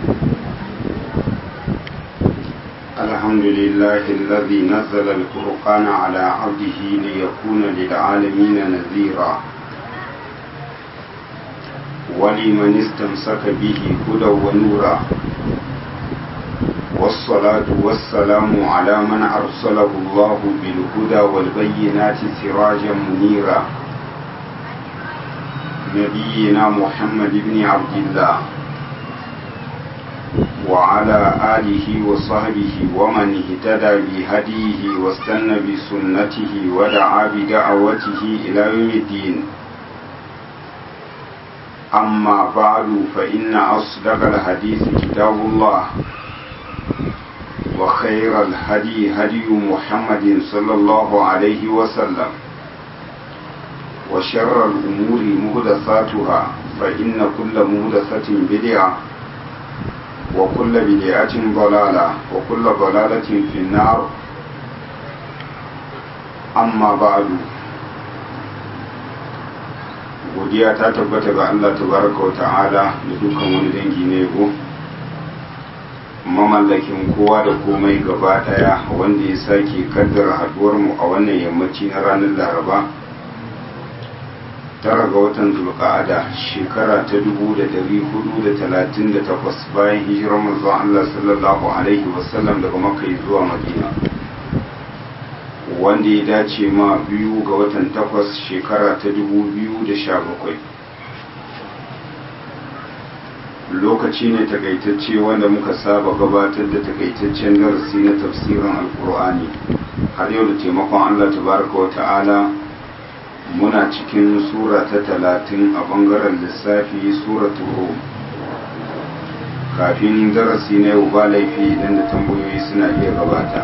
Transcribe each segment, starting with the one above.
الحمد لله الذي نزل الفرقان على عبده ليكون للعالمين نذيرا ولمن استمسك به هدى ونورا والصلاة والسلام على من أرسله الله بالهدى والبينات سراجا منيرا نبينا محمد بن عبد الله وعلى آله وصحبه ومن اهتدى بهديه واستنى بسنته ودعا بدعوته إلى يوم الدين أما بعد فإن أصدق الحديث كتاب الله وخير الهدي هدي محمد صلى الله عليه وسلم وشر الأمور مهدثاتها فإن كل مهدثة بدعة وكل بدعة ضلالة وكل ضلالة في النار أما بعد godiya ta tabbata ga Allah tabaraka wa ta'ala da dukkan wani dangi ne go mamallakin kowa da komai gaba daya wanda ya sake kaddara haduwar mu a wannan yammaci na ranar Laraba tara ga watan zulqa'ada shekara ta 1438 bayan hijirar manzon Allah sallallahu alaihi wasallam daga Makka zuwa Madina wanda ya dace ma biyu ga watan takwas shekara ta 2017 lokaci ne takaitacce wanda muka saba gabatar da takaitaccen darasi na tafsirin alkur'ani har yau da taimakon Allah tabaraka wa ta'ala muna cikin sura ta talatin a bangaren lissafi suratul rum kafin darasi na yau ba laifi idan da tambayoyi suna iya gabata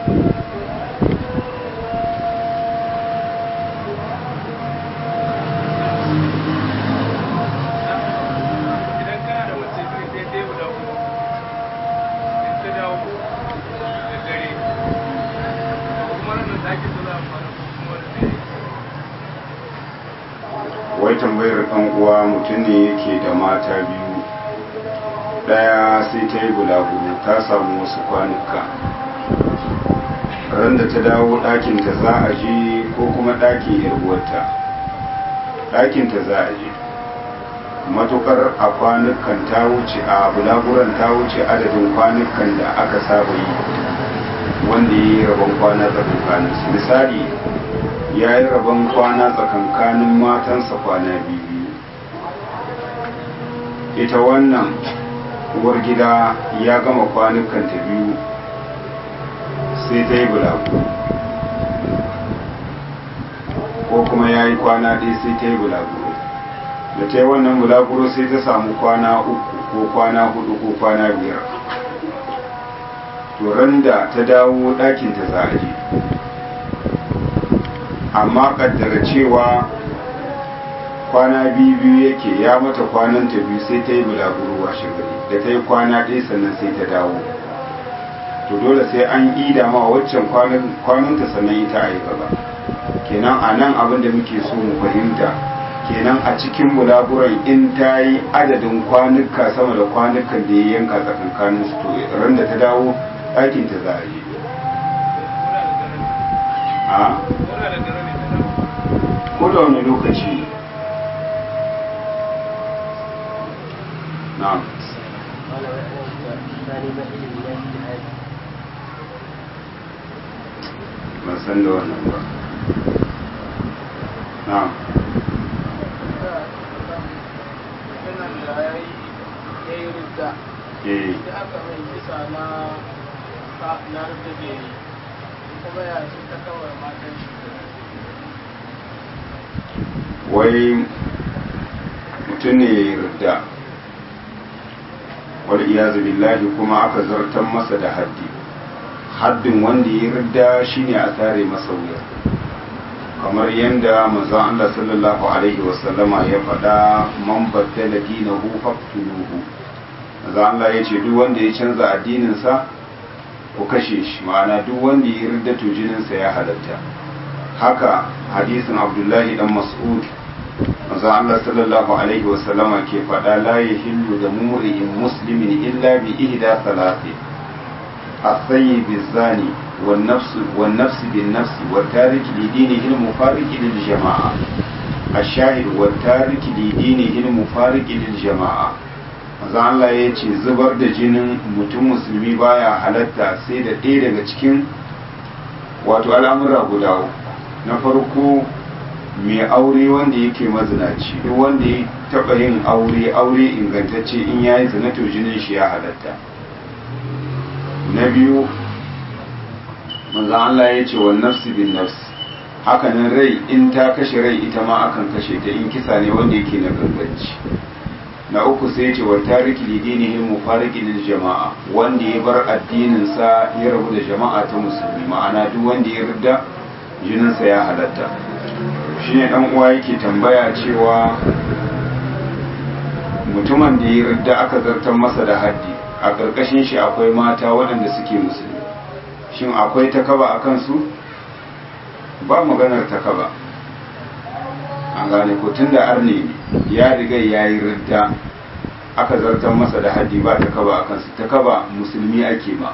wai tambayar ɗan uwa mutum ne yake da mata biyu ɗaya sai ta yi bulaguro ta samu wasu kwanuka ran da ta dawo ɗakinta za a je ko kuma ɗakin yarwarta ɗakinta za a je matukar a kwanukan ta wuce a bulaguran ta wuce adadin kwanukan da aka saba yi wanda ya yi rabon kwana tsakankaninsu misali ya yi rabon kwana tsakankanin matansa kwana biyu ita wannan uwar gida ya gama kwanukanta biyu sai ta yi bulagu ko kuma ya yi kwana ɗaya sai ta yi bulaguro da ta yi wannan bulaguro sai ta samu kwana uku ko kwana hudu ko kwana biyar turan da ta dawo ɗakinta za a je amma kaddara cewa kwana biyu biyu yake ya mata kwanan ta biyu sai ta yi bulaguro washe gari da ta yi kwana ɗaya sannan sai ta dawo to dole sai an ida ma waccan kwananta sannan ita a yi gaba kenan a nan abin da muke so mu fahimta kenan a cikin bulaguran in ta yi adadin kwanuka sama da kwanukan da ya yanka tsakankanin su to ran da ta dawo ɗakin ta za a yi a ko da wani lokaci na'am ban san da wannan ba na'am eh aka mai kisa na na rufe da yi kuma ya shi ta kawai matan shi wai mutum ne ya yarda wal iyazu billahi kuma aka zartar masa da haddi haddin wanda ya yarda shine a tare masa wuya kamar yadda manzon Allah sallallahu alaihi wasallama ya faɗa man baddala dinahu faqtuluhu manzon Allah ya ce duk wanda ya canza addininsa ku kashe shi ma'ana duk wanda ya yarda to jininsa ya halatta haka hadisin Abdullahi dan Mas'ud manzon Allah sallallahu alaihi wasallama ke faɗa la yahillu da mumri'in muslimin illa bi ihda salati الثيب الزاني والنفس والنفس بالنفس والتارك لدينه المفارق للجماعة الشاهد والتارك لدينه المفارق للجماعة manzon Allah ya ce zubar da jinin mutum musulmi baya halatta sai da ɗaya daga cikin wato al'amura guda na farko mai aure wanda yake mazinaci duk wanda ya taɓa yin aure aure ingantacce in ya yi zina to jinin shi ya halatta na biyu manzan Allah ya ce wa nafsi bin nafsi hakanan rai in ta kashe rai ita ma akan kashe ta in kisa ne wanda yake na ganganci na uku sai ya ce wa tariki lidinihi mufariki lil jama'a wanda ya bar addinin sa ya rabu da jama'a ta musulmi ma'ana duk wanda ya rida jinin sa ya halatta shine dan uwa yake tambaya cewa mutumin da ya rida aka zartar masa da haddi a ƙarƙashin shi akwai mata waɗanda suke musulmi shin akwai takaba a kansu ba maganar takaba an gane ko tun da arne ne ya riga ya yi ridda aka zartar masa da haddi ba takaba a kansu takaba musulmi ake ma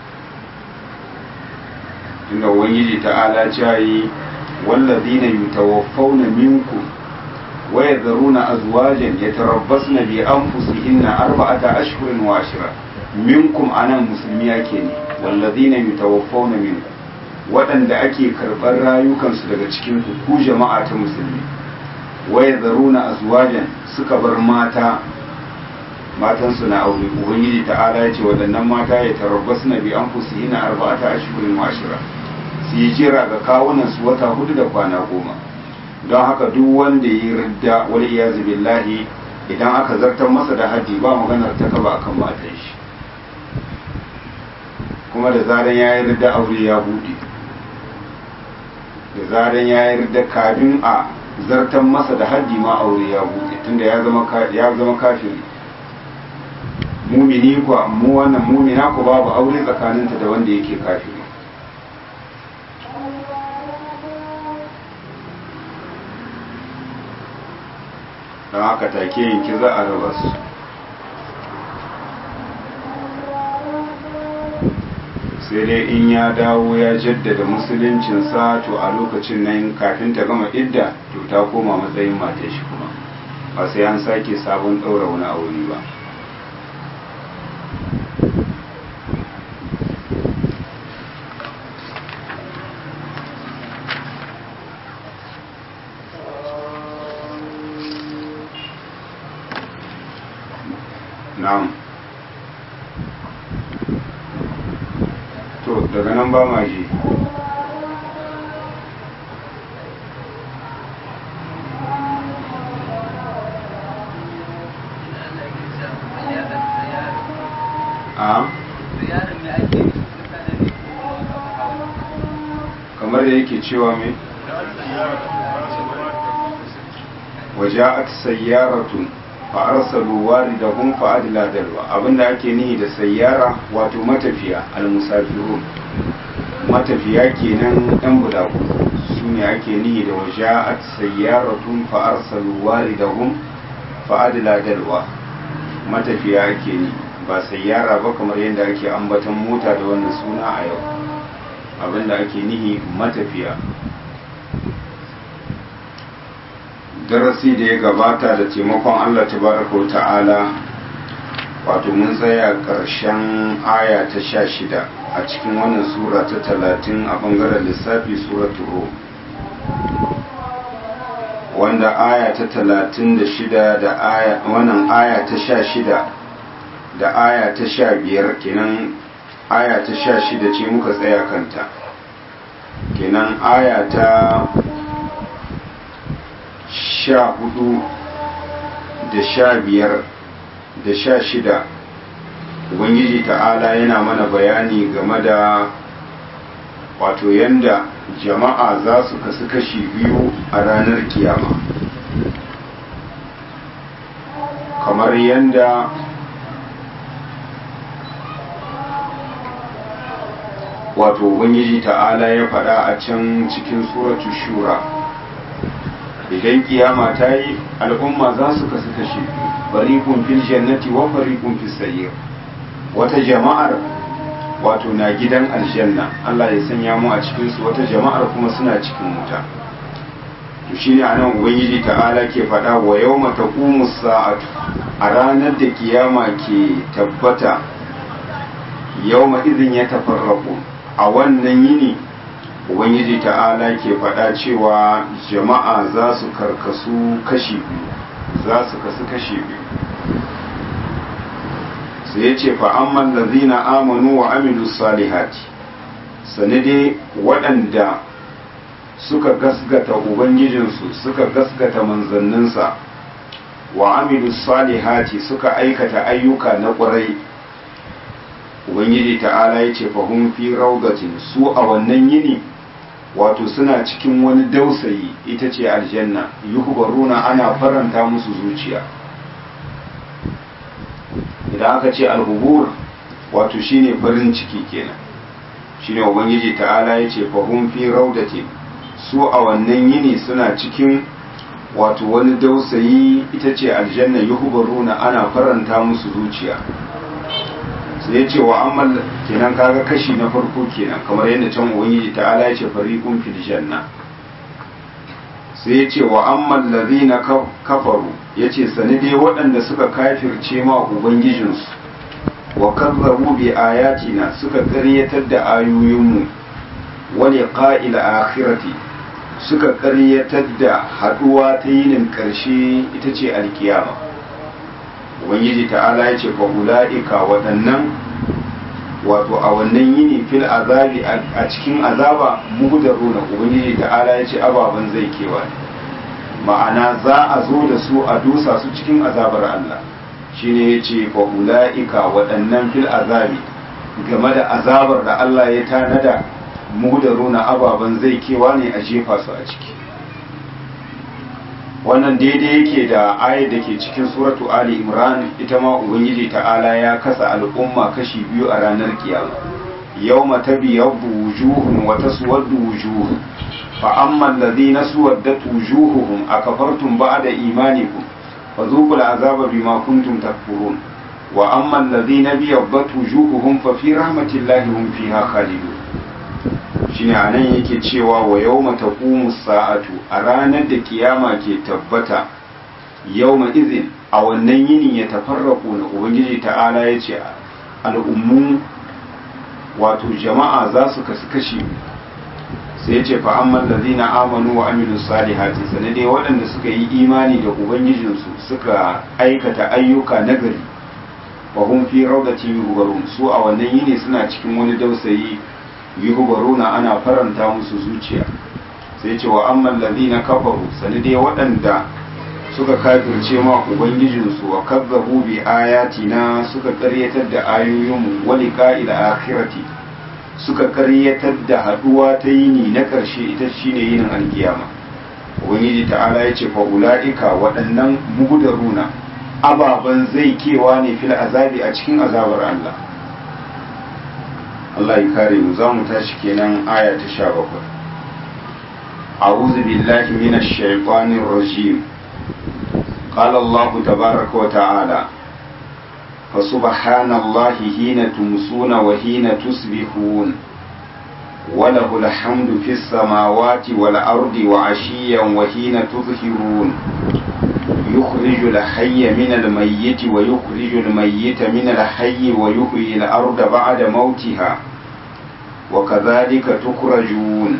tunda ubangiji ta'ala cayi wallazina yutawaffawna minkum ويذرون أزواجا يتربصن بأنفسهن أربعة أشهر وعشرة منكم أنا مسلمي أكيني والذين يتوفون منكم waɗanda ake karɓar rayukansu daga cikin ku jama'a ta musulmi waya zaruna azwajan suka bar mata matansu na aure ubangiji ta'ala ya ce waɗannan mata ya tarabbasu na bi an fusi ina arba'ata ashirin wa ashira su yi jira ga kawunan su wata hudu da kwana goma don haka duk wanda ya yi ridda wal iyazu billahi idan aka zartar masa da haddi ba maganar ta kaba akan matan shi kuma da zaran ya yi ridda aure ya bude da zaran ya yi ridda kafin a zartar masa da haddi ma aure ya bude tunda ya zama ya zama kafiri mumini ko mu wannan mumina ko babu aure tsakaninta da wanda yake kafiri don haka take yanki za a raba su sai dai in ya dawo ya jaddada musuluncinsa to a lokacin nan kafin ta gama idda to ta koma matsayin mata shi kuma ba sai an sake sabon ɗaura wani aure ba na'am to daga nan ba ma ji a kamar da yake cewa mai waja'at sayyaratun fa'arsalu waridahum fa'adla dalwa abinda ake nihi da sayyara wato matafiya almusafirun matafiya kenan ɗan bulaku su ne ake nihi da waja'at sayyaratun fa'arsalu waridahum fa'adla dalwa matafiya ake ni ba sayyara ba kamar yadda ake ambaton mota da wannan suna a yau abinda ake nihi matafiya darasi da ya gabata da taimakon Allah tabaraka wa ta'ala wato mun tsaya ƙarshen aya ta sha shida a cikin wannan sura ta talatin a ɓangaren lissafi suratul rum wanda aya ta talatin da shida da aya wannan aya ta sha shida da aya ta sha biyar kenan aya ta sha shida ce muka tsaya kanta kenan aya ta sha hudu da sha biyar da sha shida ubangiji ta'ala yana mana bayani game da wato yanda jama'a za su kasu kashi biyu a ranar kiyama kamar yanda wato ubangiji ta'ala ya faɗa a can cikin suratu shura idan kiyama ta yi al'umma za su kasu kashe fariqun fil jannati wa fariqun fis sayyir wata jama'ar wato na gidan aljanna Allah ya sanya mu a cikin su wata jama'ar kuma suna cikin wuta to shine anan ubangiji ta'ala ke faɗa wa yawma taqumu sa'atu a ranar da kiyama ke tabbata yawma idin ya tafarraqu a wannan yini ubangiji ta'ala ke faɗa cewa jama'a za su karkasu kashi biyu za su kasu kashi biyu sai ya ce fa'amman da zina amanu wa amilu salihati sani dai waɗanda suka gasgata ubangijinsu suka gasgata manzanninsa wa amilu salihati suka aikata ayyuka na ƙwarai ubangiji ta'ala ya ce fahim fi raugatin su a wannan yini wato suna cikin wani dausayi ita ce aljanna yuhbaruna ana faranta musu zuciya idan aka ce alhubur wato shine farin ciki kenan shine ubangiji ta'ala ya ce fahim fi raudatin su a wannan yini suna cikin wato wani dausayi ita ce aljanna yuhbaruna ana faranta musu zuciya sai ya ce wa ammal kenan kaga kashi na farko kenan kamar yadda can ubangiji ta'ala ya ce fariqun fil janna sai ya ce wa ammal ladhina kafaru yace sani dai waɗanda suka kafirce ma ubangijinsu wa kazzabu bi ayatina suka ƙaryatar da ayoyinmu wa liqa'il akhirati suka ƙaryatar da haɗuwa ta yinin ƙarshe ita ce alkiyama ubangiji ta'ala ya ce fa ula'ika waɗannan wato a wannan yini fil azabi a cikin azaba muhdaruna ubangiji ta'ala ya ce ababen zai kewa ma'ana za a zo da su a dusa su cikin azabar Allah shine ya ce fa ula'ika waɗannan fil azabi game da azabar da Allah ya tanada muhdaruna ababen zai kewa ne a jefa su a ciki wannan daidai yake da ayar da ke cikin suratu ali imran ita ma ubangiji ta'ala ya kasa al'umma kashi biyu a ranar kiyama yawma tabyaddu wujuhun wa taswaddu wujuh fa amma alladhina suwaddat wujuhuhum akafartum ba'da imanikum fadhuqul azaba bima kuntum takfurun wa amma alladhina biyaddat wujuhuhum fa fi rahmatillahi hum fiha khalidun shine a nan yake cewa wa yau taqumu sa'atu a ranar da kiyama ke tabbata yau izin a wannan yinin ya tafarraku na ubangiji ta'ala ya ce al'ummu wato jama'a za su kasu kashi sai ya ce fa'amman da zina amanu wa aminu salihati sanadai waɗanda suka yi imani da ubangijinsu suka aikata ayyuka nagari wa hun fi raudatin yuhubarun su a wannan yini suna cikin wani dausayi yuhbaruna ana faranta musu zuciya sai ce wa amman ladina kafaru sani dai waɗanda suka kafirce ma ubangijinsu wa kazzabu bi ayatina suka ƙaryatar da ayoyinmu wa liqa'il akhirati suka ƙaryatar da haduwa ta yini na ƙarshe ita shine yinin alkiyama ubangiji ta'ala ya ce fa ula'ika waɗannan mugudaruna ababan zai kewa ne fil azabi a cikin azabar Allah Allah ya kare mu za mu tashi kenan aya ta sha bakwai. A'udhu billahi minash shaitanir rajim. Qala Allah tabaraka wa ta'ala fa subhanallahi hina tumsuna wa hina tusbihun وله الحمد في السماوات والأرض وعشيا وحين تظهرون يخرج الحي من الميت ويخرج الميت من الحي ويحيي الأرض بعد موتها وكذلك تخرجون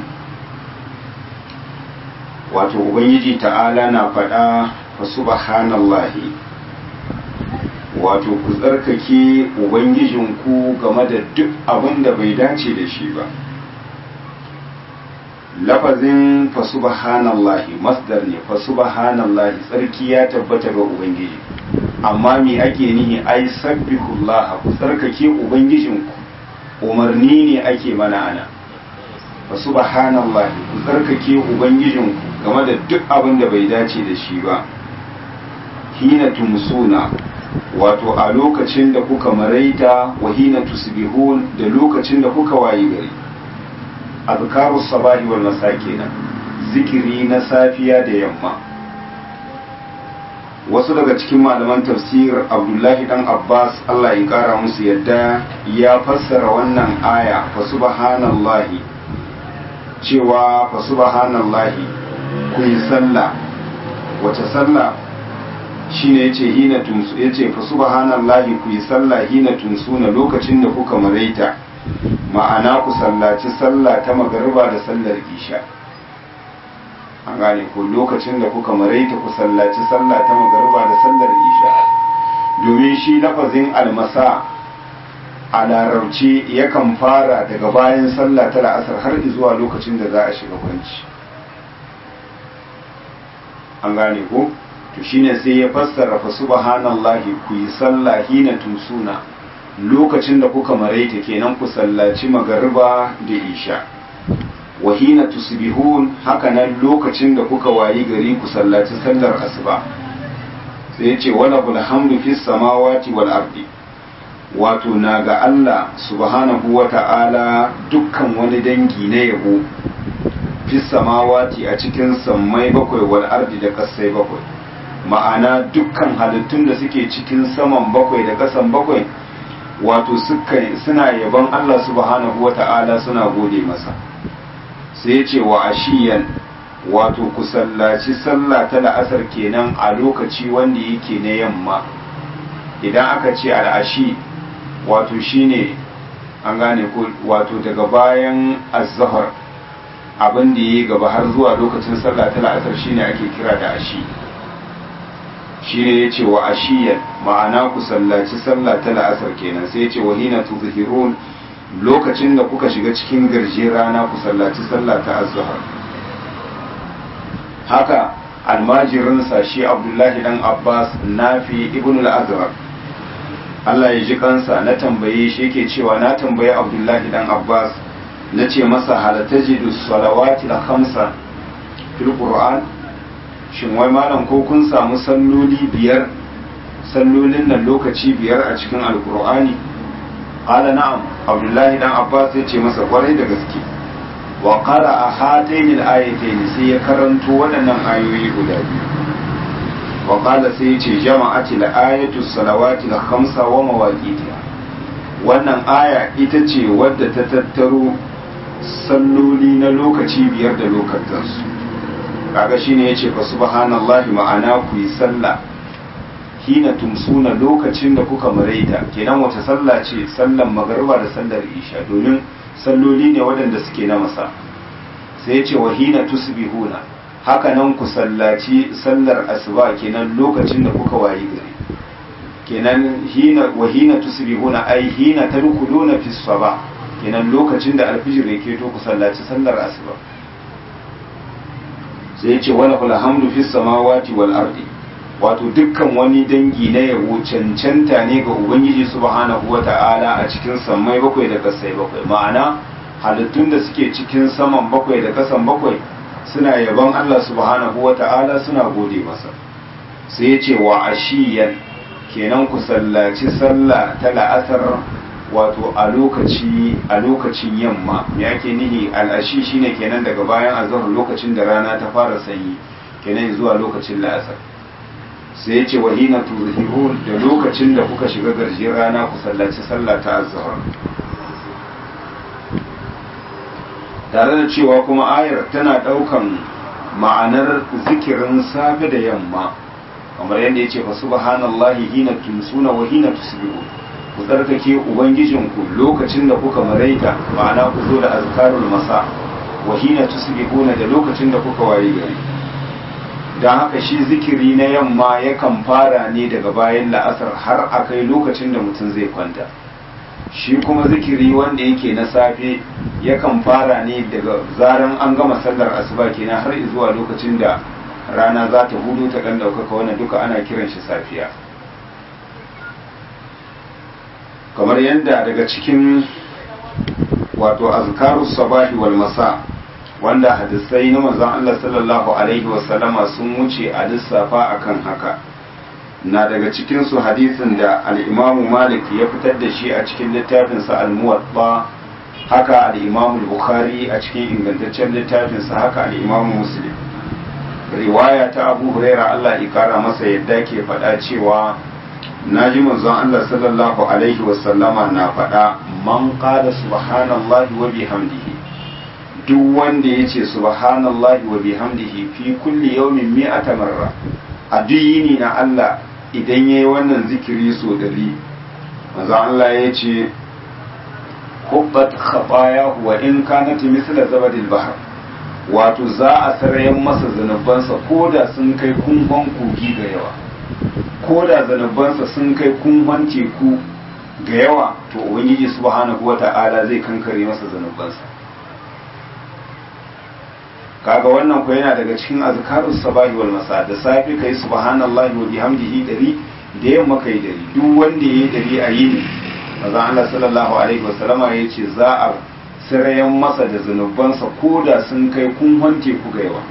wato ubangiji ta'ala na faɗa fa subhanallahi wato ku tsarkake ubangijinku game da duk abin da bai dace da shi ba lafazin fa subhanallahi masdar ne fa subhanallahi tsarki ya tabbata ga ubangiji amma me ake nihi ai sabbihullah ku tsarkake ubangijinku umarni ne ake mana ana fa subhanallahi ku tsarkake ubangijinku game da duk abin da bai dace da shi ba hina tumsuna wato a lokacin da kuka maraita wa hina tusbihun da lokacin da kuka wayi gari azkaru sabahi wal masa kenan zikiri na safiya da yamma wasu daga cikin malaman tafsir abdullahi dan abbas allah ya kara musu yadda ya fassara wannan aya fa subhanallahi cewa fa subhanallahi ku yi sallah wace sallah shine yace hina tunsu yace fa subhanallahi ku yi sallah hina tunsuna lokacin da kuka maraita ma'ana ku sallaci sallah ta magariba da sallar isha an gane ko lokacin da kuka maraita ku sallaci sallah ta magariba da sallar isha domin shi lafazin almasa a larabci yakan fara daga bayan sallah ta la'asar har zuwa lokacin da za a shiga kwanci an gane ko to shine sai ya fassara fa subhanallahi ku yi sallah hina tusuna lokacin da kuka maraita kenan ku sallaci magariba da isha wa hina tusbihun hakanan lokacin da kuka wayi gari ku sallaci sallar asuba sai ya ce wala hamdu fis samawati wal ardi wato na ga Allah subhanahu wa ta'ala dukkan wani dangi na yabo fis samawati a cikin sammai bakwai wal ardi da kasai bakwai ma'ana dukkan halittun da suke cikin saman bakwai da kasan bakwai wato suna yaban Allah subhanahu wa ta'ala suna gode masa sai ce wa ashiyan wato ku sallaci sallah ta la'asar kenan a lokaci wanda yake na yamma idan aka ce al'ashi wato shine an gane ko wato daga bayan azhar abin da yi gaba har zuwa lokacin sallah ta la'asar shine ake kira da ashi shine yace wa ashiyan ma'ana ku sallaci sallah ta la'asar kenan sai yace wa hina tuzhirun lokacin da kuka shiga cikin garje rana ku sallaci sallah ta azhar haka almajirinsa shi abdullahi dan abbas nafi ibn al-azhar Allah ya ji kansa na tambaye shi yake cewa na tambaye abdullahi dan abbas na ce masa halatajidu salawati da khamsa fil qur'an shin wai malam ko kun samu salloli biyar sallolin nan lokaci biyar a cikin alqur'ani qala na'am abdullahi dan abbas ya ce masa kwarai da gaske wa qara'a hatayn al-ayatayn sai ya karanto waɗannan ayoyi guda biyu wa qala sai ya ce jama'ati al-ayatu salawati al-khamsa wa mawaqitiha wannan aya ita ce wadda ta tattaro salloli na lokaci biyar da lokatansu kaga shine yace fa subhanallahi ma'ana ku yi sallah hina tumsuna lokacin da kuka maraita kenan wace sallah ce sallan magariba da sallar isha domin salloli ne waɗanda suke na masa sai ya ce wa hina tusbihuna haka nan ku sallaci sallar asuba kenan lokacin da kuka wayi gari kenan hina wa hina tusbihuna ai hina tadkhuluna fi sabah kenan lokacin da alfijir yake to ku sallaci sallar asuba sai ya ce wala hamdu fis samawati wal ardi wato dukkan wani dangi na yabo cancanta ne ga ubangiji subhanahu wata'ala a cikin sammai bakwai da kasai bakwai ma'ana halittun da suke cikin saman bakwai da kasan bakwai suna yaban Allah subhanahu wata'ala suna gode masa sai ya ce wa ashiyan kenan ku sallaci sallah ta la'asar wato a lokaci a lokacin yamma me ake nihi al'ashi shine kenan daga bayan azhar lokacin da rana ta fara sanyi kenan zuwa lokacin la'asar sai ya ce wahina tuzhirun da lokacin da kuka shiga garjin rana ku sallaci sallah ta azhar tare da cewa kuma ayar tana daukan ma'anar zikirin safe da yamma kamar yadda ya ce fa subhanallahi hina tumsuna wa hina tusbihun ku tsarkake ubangijinku lokacin da kuka maraita ma'ana ku zo da azkarul masa wa hina tusbihuna da lokacin da kuka waye gari don haka shi zikiri na yamma yakan fara ne daga bayan la'asar har a kai lokacin da mutum zai kwanta shi kuma zikiri wanda yake na safe yakan fara ne daga zaran an gama sallar asuba kenan har zuwa lokacin da rana za ta hudu ta ɗan ɗaukaka wannan duka ana kiran shi safiya kamar yadda daga cikin wato azkaru sabahi wal masa wanda hadisai na manzon Allah sallallahu alaihi wasallama sun wuce a lissafa akan haka na daga cikin su hadisin da al-Imam Malik ya fitar da shi a cikin littafinsa al-Muwatta haka al-Imam bukhari a cikin ingantaccen littafinsa haka al-Imam Muslim riwaya ta Abu Huraira Allah ya kara masa yadda ke faɗa cewa naji manzon Allah sallallahu alaihi wasallama na faɗa man qala subhanallahi wa bihamdihi duk wanda yace subhanallahi wa bihamdihi fi kulli yawmin mi'ata marra a duk yini na Allah idan yayi wannan zikiri so dari manzon Allah yace hubbat khatayahu wa in kanat mithla zabadil bahr wato za a sarayen masa zanubansa ko da sun kai kumban kogi ga yawa ko da zanubansa sun kai kumban teku ga yawa to ubangiji subhanahu wata'ala zai kankare masa zanubansa kaga wannan ko yana daga cikin azkarus sabahi wal masa da safi kai subhanallahi wa bihamdihi dari da yamma kai dari duk wanda yayi dari a yini manzon Allah sallallahu alaihi wasallama yace za a sirayen masa da zunubansa ko da sun kai kunhon teku ga yawa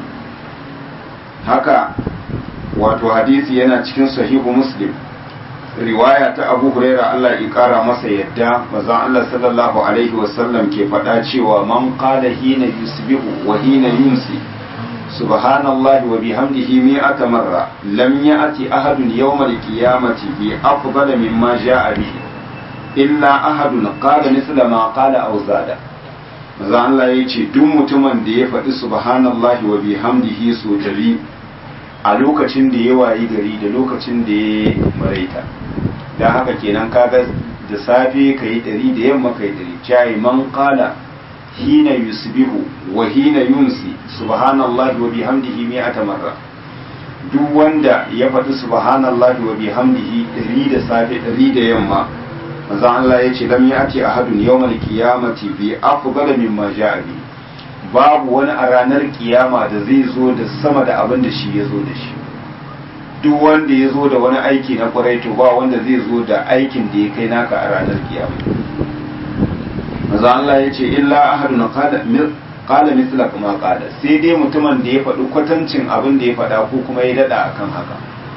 haka wato hadisi yana cikin sahihu muslim riwaya ta abu huraira Allah ya kara masa yadda mazan Allah sallallahu alaihi wasallam ke faɗa cewa man qala hina yusbihu wa hina yumsi subhanallahi wa bihamdihi mi'ata marra lam ya'ti ahadun yawmal qiyamati bi afdala mimma ja'a bihi illa ahadun qala misla ma qala aw zada maza Allah ya ce duk mutumin da ya faɗi subhanallahi wa bihamdihi so dari a lokacin da ya wayi gari da lokacin da ya maraita dan haka kenan kaga da safe kai dari da yamma kai dari cai man qala hina yusbihu wa hina yumsi subhanallahi wa bihamdihi mi'ata marra duk wanda ya faɗi subhanallahi wa bihamdihi dari da safe dari da yamma manzo Allah ya ce lam yati ahadun yawmal qiyamati bi afdala mimma ja'a bi babu wani a ranar kiyama da zai zo da sama da abin da shi ya zo da shi duk wanda ya zo da wani aiki na kwarai to ba wanda zai zo da aikin da ya kai naka a ranar kiyama manzo Allah ya ce illa ahadun qala qala mithla kama qala sai dai mutumin da ya faɗi kwatancin abin da ya faɗa ko kuma ya dada akan haka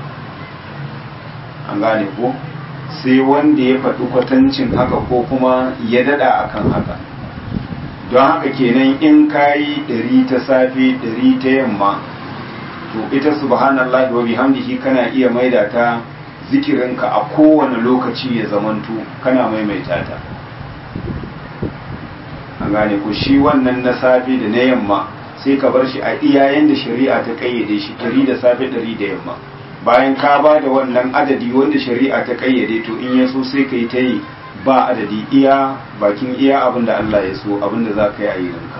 an gane ko sai wanda ya faɗi kwatancin haka ko kuma ya daɗa akan haka don haka kenan in kayi ɗari ta safe ɗari ta yamma to ita subhanallah wa bihamdihi kana iya maida ta zikirinka a kowane lokaci ya zamanto kana maimaita ta an gane ku shi wannan na safe da na yamma sai ka bar shi a iyayen da shari'a ta kayyade shi ɗari da safe ɗari da yamma bayan ka ba da wannan adadi wanda shari'a ta kayyade to in ya so sai ka yi ta yi ba adadi iya bakin iya abin da Allah ya so abin da za ka yi a yirinka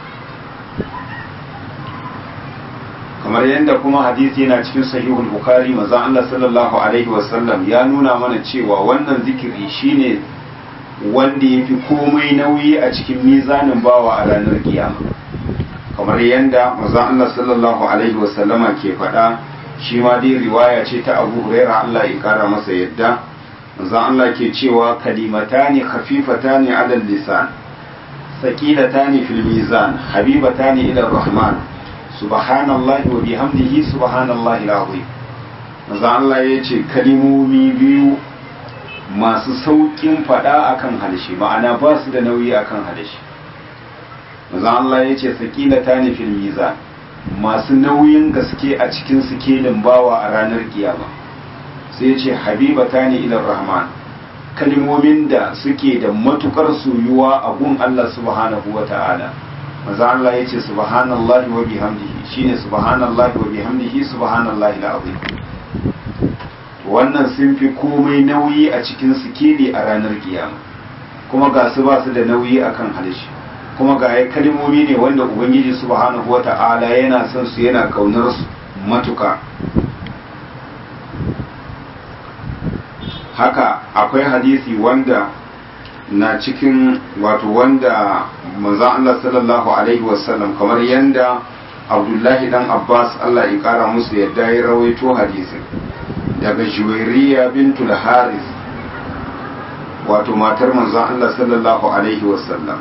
kamar yadda kuma hadisi yana cikin sahihul bukhari manzon Allah sallallahu alaihi wasallam ya nuna mana cewa wannan zikiri shine wanda ya fi komai nauyi a cikin mizanin bawa a ranar kiyama kamar yadda manzon Allah sallallahu alaihi wasallama ke faɗa shi ma dai riwaya ce ta abu huraira Allah ya kara masa yadda manzon Allah ke cewa kalimatani khafifatani ala lisan saqilatani fil mizan habibatani ila rahman subhanallahi wa bihamdihi subhanallahi alazim manzon Allah ya ce kalimomi biyu masu saukin fada akan halshe ma'ana ba su da nauyi akan halshe manzon Allah ya ce saqilatani fil mizan masu nauyin gaske a cikin sikelin bawa a ranar kiyama sai ce habibata ne ilar rahman kalmomin da suke da matukar soyuwa a gun Allah subhanahu wa ta'ala maza Allah ya ce subhanallahi wa bihamdihi shine subhanallahi wa bihamdihi subhanallahi alazim wannan sun fi komai nauyi a cikin sikeli a ranar kiyama kuma ga su ba su da nauyi akan halishi kuma ga ya kalmomi ne wanda ubangiji subhanahu wa ta'ala yana son su yana kaunar su matuka haka akwai hadisi wanda na cikin wato wanda manzon Allah sallallahu alaihi wasallam kamar yanda Abdullahi dan Abbas Allah ya kara musu yadda ya rawaito hadisin daga Juwairiya bintul Haris wato matar manzon Allah sallallahu alaihi wasallam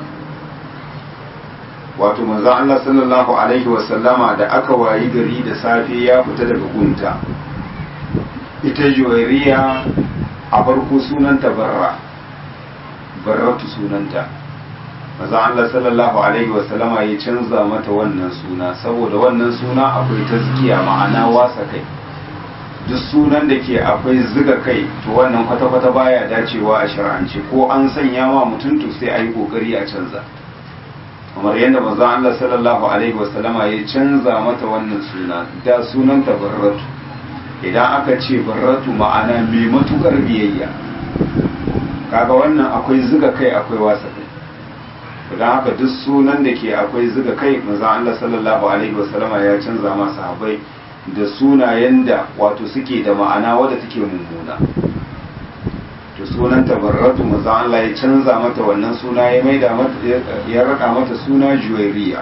wato manzon Allah sallallahu alaihi wasallama da aka wayi gari da safe ya fita daga gunta ita juwairiya a farko sunanta barra barratu sunanta maza Allah sallallahu alaihi wasallama ya canza mata wannan suna saboda wannan suna akwai tazkiya ma'ana wasa kai duk sunan da ke akwai ziga kai to wannan kwata-kwata baya dacewa a shar'ance ko an sanya ma mutum to sai a yi kokari a canza kamar yadda manzon Allah sallallahu alaihi wasallama ya canza mata wannan suna da sunan ta barratu idan aka ce barratu ma'ana mai matukar biyayya kaga wannan akwai ziga kai akwai wasa kai don haka duk sunan da ke akwai ziga kai manzon Allah sallallahu alaihi wasallama ya canza ma sahabbai da sunayen da wato suke da ma'ana wadda take mummuna to sunan tabarratu manzon Allah ya canza mata wannan suna ya maida mata ya raka mata suna juwairiya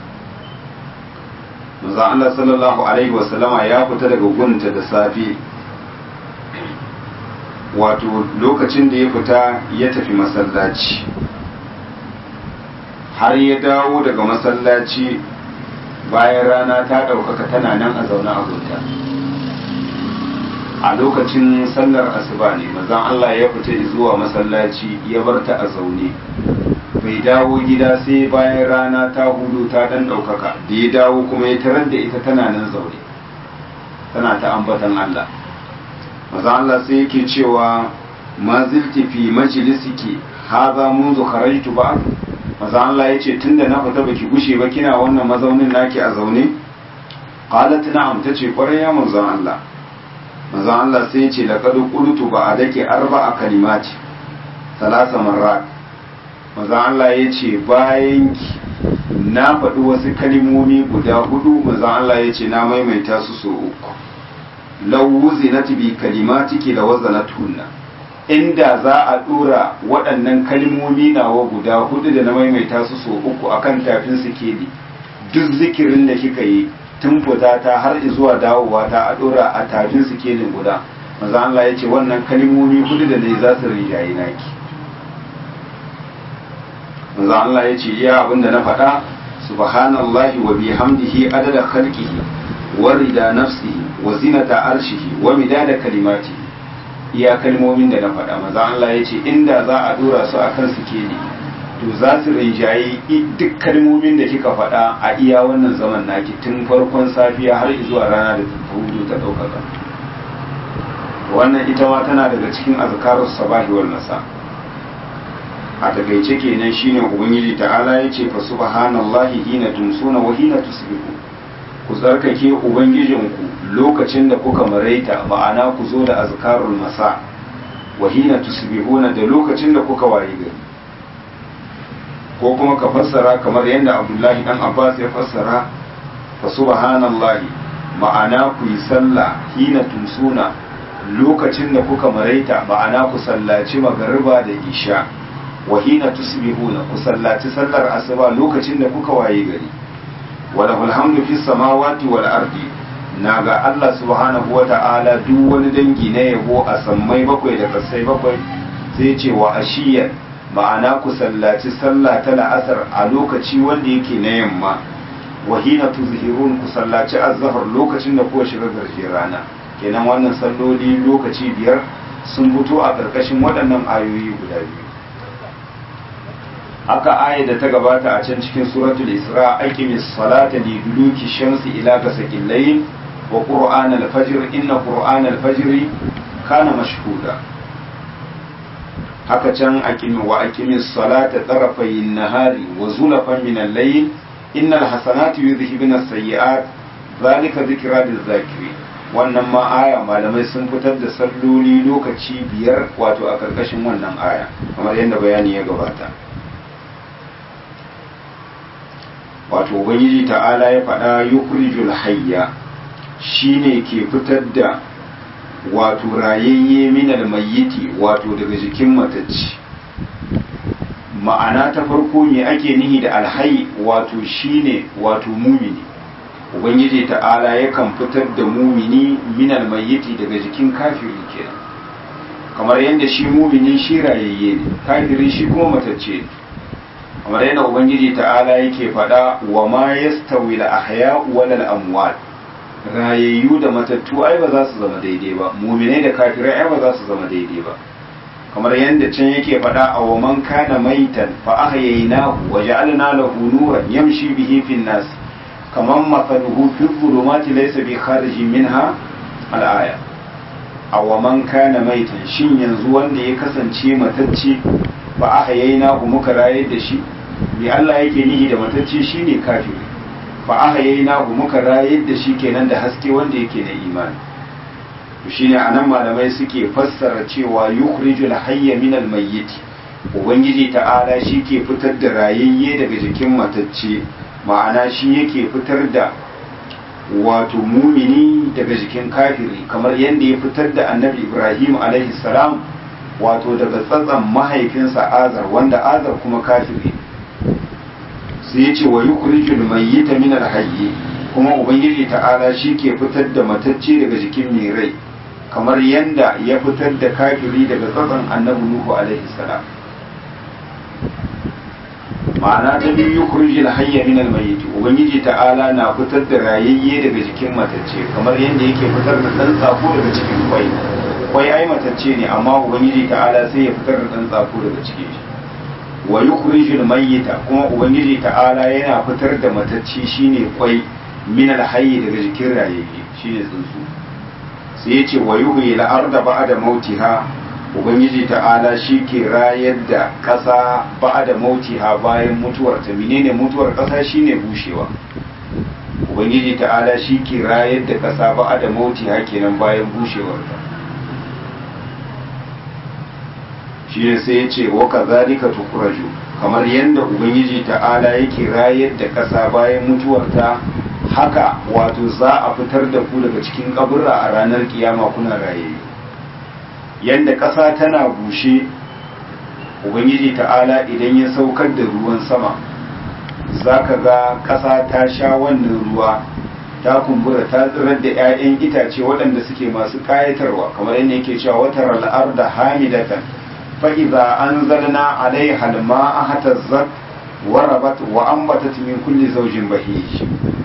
manzon Allah sallallahu alaihi wasallama ya fita daga gunta da safe wato lokacin da ya fita ya tafi masallaci har ya dawo daga masallaci bayan rana ta ɗaukaka tana nan a zaune a gunta a lokacin sallar asuba ne mazan Allah ya fita zuwa masallaci ya bar ta a zaune bai dawo gida sai bayan rana ta hudu ta ɗan ɗaukaka da ya dawo kuma ya tarar da ita tana nan zaune tana ta ambatan Allah mazan Allah sai yake cewa ma zilti fi majlisiki haza munzu kharajtu ba'd maza Allah ya ce tun da na fita baki gushe ba kina wannan mazaunin naki a zaune qalat na'am tace kwarai ya manzon Allah manzon Allah sai ya ce laqad qultu ba adake arba'a kalimati salasa marrat manzon Allah ya ce bayan na faɗi wasu kalimomi guda hudu manzon Allah ya ce na maimaita su so uku law wuzinat bi kalimatiki la wazanatuhunna inda za a dora waɗannan kalmomi nawa guda hudu da na maimaita su so uku akan tafin sikeli duk zikirin da kika yi tun fita ta har zuwa dawowa ta a dora a tafin sikelin guda maza Allah ya ce wannan kalmomi hudu da ne za su rinjaye naki maza Allah ya ce iya abin da na faɗa subhanallahi wa bihamdihi adada khalqihi wa rida nafsihi wa zinata arshihi wa midada kalimatihi iya kalmomin da na faɗa maza Allah ya ce inda za a dora su a kan sikeli to za su rinjaye duk kalmomin da kika faɗa a iya wannan zaman naki tun farkon safiya har zuwa rana da ta hudu ta ɗaukaka wannan ita ma tana daga cikin azkarus sabahi wal masa a takaice kenan shine ubangiji ta'ala ya ce fa subhanallahi hina tumsuna wa hina tusbihu ku tsarkake ubangijinku lokacin da kuka maraita ma'ana ku zo da azkarul masa wa hina tusbihuna da lokacin da kuka waye gari ko kuma ka fassara kamar yadda Abdullahi dan Abbas ya fassara fa subhanallahi ma'ana ku yi sallah hina tumsuna lokacin da kuka maraita ma'ana ku sallaci magariba da isha wa hina tusbihuna ku sallaci sallar asuba lokacin da kuka waye gari wa lahul hamdu fis samawati wal ardi na ga Allah subhanahu wa ta'ala duk wani dangi na yabo a sammai bakwai da kasai bakwai sai ce wa ashiyar ma'ana ku sallaci sallah ta la'asar a lokaci wanda yake na yamma wa hina tuzhirun ku sallaci azhar lokacin da kuka shiga garje rana kenan wannan salloli lokaci biyar sun fito a ƙarƙashin waɗannan ayoyi guda biyu haka aya da ta gabata a can cikin suratul isra aqimis salata li duluki shamsi ila gasaqil layl wa qur'an al-fajr inna qur'an al-fajr kana mashhuda haka can aqimi wa aqimis salata tarafay an-nahari wa zulafan min al-layl innal hasanati yudhhibuna as-sayyi'at zalika dhikra lil-zakirin wannan ma aya malamai sun fitar da salloli lokaci biyar wato a karkashin wannan aya kamar yadda bayani ya gabata wato ubangiji ta'ala ya faɗa yukhrijul hayya shine ke fitar da wato rayayye minal mayyiti wato daga jikin matacci ma'ana ta farko me ake nihi da alhayy wato shine wato mumini ubangiji ta'ala yakan fitar da mumini minal mayyiti daga jikin kafiri kenan kamar yadda shi mumini shi rayayye ne kafiri shi kuma matacce ne kamar yadda ubangiji ta'ala yake faɗa wa ma yastawi al ahya wal amwat rayayyu da matattu ai ba za su zama daidai ba muminai da kafirai ai ba za su zama daidai ba kamar yadda can yake faɗa a wa man kana maitan fa ahyaynahu wa ja'alna lahu nuran yamshi bihi fin nas kaman mathaluhu fi dhulumati laysa bi khariji minha al-aya a wa man kana maitan shin yanzu wanda ya kasance matacce fa ahyaynahu muka rayar da shi me Allah yake nihi da matacce shine kafiri fa ahyaynahu muka rayar da shi kenan da haske wanda yake da imani to shine anan malamai suke fassara cewa yukhrijul hayya minal mayyit ubangiji ta'ala shi ke fitar da rayayye daga jikin matacce ma'ana shi yake fitar da wato mumini daga jikin kafiri kamar yadda ya fitar da annabi ibrahim alaihi salam wato daga tsatsan mahaifinsa azar wanda azar kuma kafiri sai ya ce wa yukhrijul mayyita minal hayyi kuma ubangiji ta'ala shi ke fitar da matacce daga jikin mai rai kamar yanda ya fitar da kafiri daga tsatson annabi nuhu alaihi salam ma'ana ta biyu yukhrijul hayya min al-mayyit ubangiji ta'ala na fitar da rayayye daga jikin matacce kamar yanda yake fitar da dan tsako daga cikin kwai kwai ai matacce ne amma ubangiji ta'ala sai ya fitar da dan tsako daga cikin shi wa yukhrijul mayyita kuma ubangiji ta'ala yana fitar da matacce shine kwai min al-hayy daga jikin rayayye shine tsuntsu sai ya ce wa yuhyi al-arda ba'da mautiha ubangiji ta'ala shi ke rayar da ƙasa ba'da mautiha bayan mutuwar ta menene mutuwar ƙasa shine bushewa ubangiji ta'ala shi ke rayar da ƙasa ba'da mautiha kenan bayan bushewar ta shi ne sai ya ce wa kazalika tukuraju kamar yadda ubangiji ta'ala yake rayar da ƙasa bayan mutuwar ta haka wato za a fitar da ku daga cikin kaburra a ranar kiyama kuna raye yadda ƙasa tana bushe ubangiji ta'ala idan ya saukar da ruwan sama za ka ga ƙasa ta sha wannan ruwa ta kumbura ta tsirar da 'ya'yan itace waɗanda suke masu ƙayatarwa kamar yadda yake cewa watar al'ar da hamidatan fa'iza an zalna alaiha alma'a hatazzat warabat wa ambatat min kulli zawjin bahij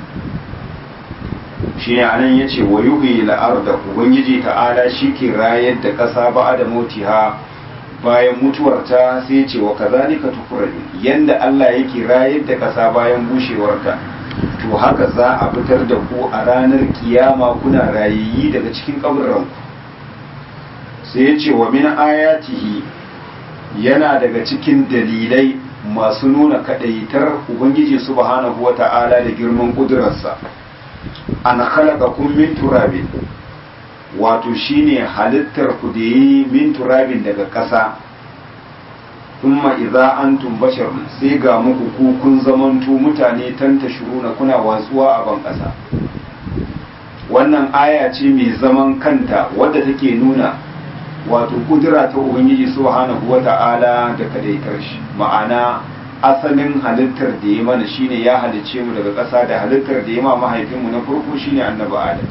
shi ne anan ya ce wa yuhi la'arda ubangiji ta'ala shi ke rayar da ƙasa ba da motiha bayan mutuwarta sai ce wa kazalika tukurani yanda Allah yake rayar da ƙasa bayan bushewarta to haka za a fitar da ku a ranar kiyama kuna rayayi daga cikin kaburran sai ya ce wa min ayatihi yana daga cikin dalilai masu nuna kadaitar ubangiji subhanahu wata'ala da girman kudurarsa an khalaqakum min turabin wato shine halittar ku da yi min turabin daga ƙasa thumma idza antum basharun sai ga muku ku kun zamanto mutane tanta shuruna kuna watsuwa a ban ƙasa wannan aya ce mai zaman kanta wadda take nuna wato kudura ta ubangiji subhanahu wata'ala da kadaitar shi ma'ana asalin halittar da ya mana shine ya halicce mu daga ƙasa da halittar da ya ma mahaifinmu na farko shine annabi adam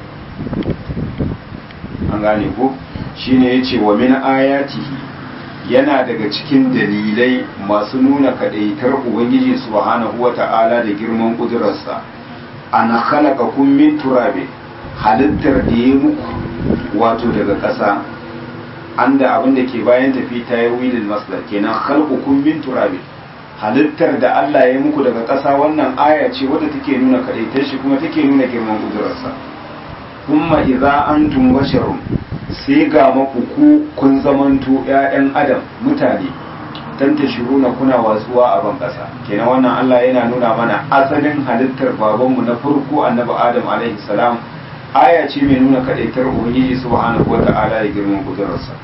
an gane ko shine yace wa min ayatihi yana daga cikin dalilai masu nuna kadaitar ubangiji subhanahu wata'ala da girman kudurarsa an khalaqakum min turabin halittar da ya muku wato daga ƙasa an da abin da ke bayan tafi ta yi wilin masdar kenan khalqukum min turabin halittar da Allah ya muku daga ƙasa wannan aya ce wadda take nuna kadaitar shi kuma take nuna girman kudurarsa kuma idza antum basharun sai ga maku ku kun zamanto ƴaƴan adam mutane tanta shiruna kuna watsuwa a ban ƙasa kenan wannan Allah yana nuna mana asalin halittar babanmu na farko annabi adam alaihi salam aya ce mai nuna kadaitar ubangiji subhanahu wata'ala da girman kudurarsa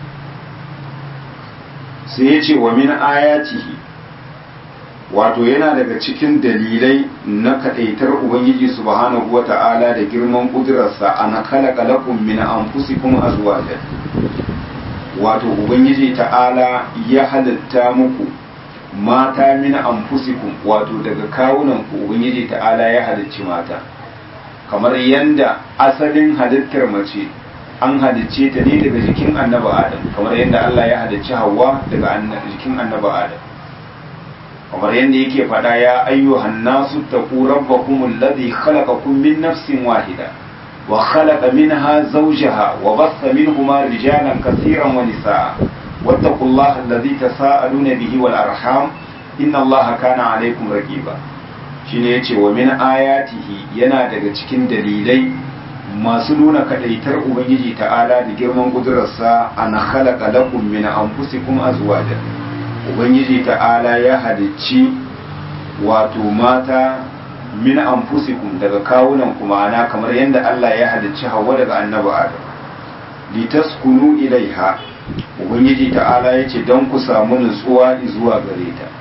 sai ya ce wa min ayatihi wato yana daga cikin dalilai na kadaitar ubangiji subhanahu wata'ala da girman kudurarsa ana khalaqa lakum min anfusikum azwajan wato ubangiji ta'ala ya halitta muku mata min anfusikum wato daga kawunan ku ubangiji ta'ala ya halicci mata kamar yanda asalin halittar mace an halicce ta ne daga jikin annabi adam kamar yanda Allah ya halicci Hawwa daga jikin annabi adam kamar yadda yake faɗa ya ayyuhan nasu taqu rabbakum alladhi khalaqakum min nafsin wahida wa khalaqa minha zawjaha wa bassa minhuma rijalan kaseeran wa nisaa wattaqullaha allazi tasaaluna bihi wal arham inna allaha kana alaikum raqiba shine yace wa min ayatihi yana daga cikin dalilai masu nuna kadaitar ubangiji ta'ala da girman kudurarsa an khalaqa lakum min anfusikum azwaja ubangiji ta'ala ya halicci wato mata min anfusikum daga kawunan kuma ana kamar yadda Allah ya halicci Hawwa daga annabi Adam litaskunu ilaiha ubangiji ta'ala yace don ku samu nutsuwa zuwa gare ta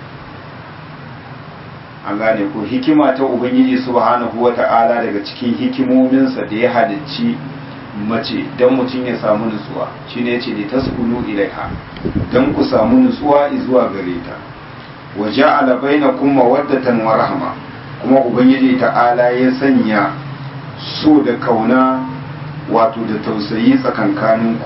an gane ko hikima ta ubangiji subhanahu wata'ala daga cikin hikimominsa da ya halicci mace don mutum ya samu nutsuwa shine yace li taskunu ilaiha don ku samu nutsuwa zuwa gare ta wa ja'ala bainakum mawaddatan wa rahma kuma ubangiji ta'ala ya sanya so da kauna wato da tausayi tsakankaninku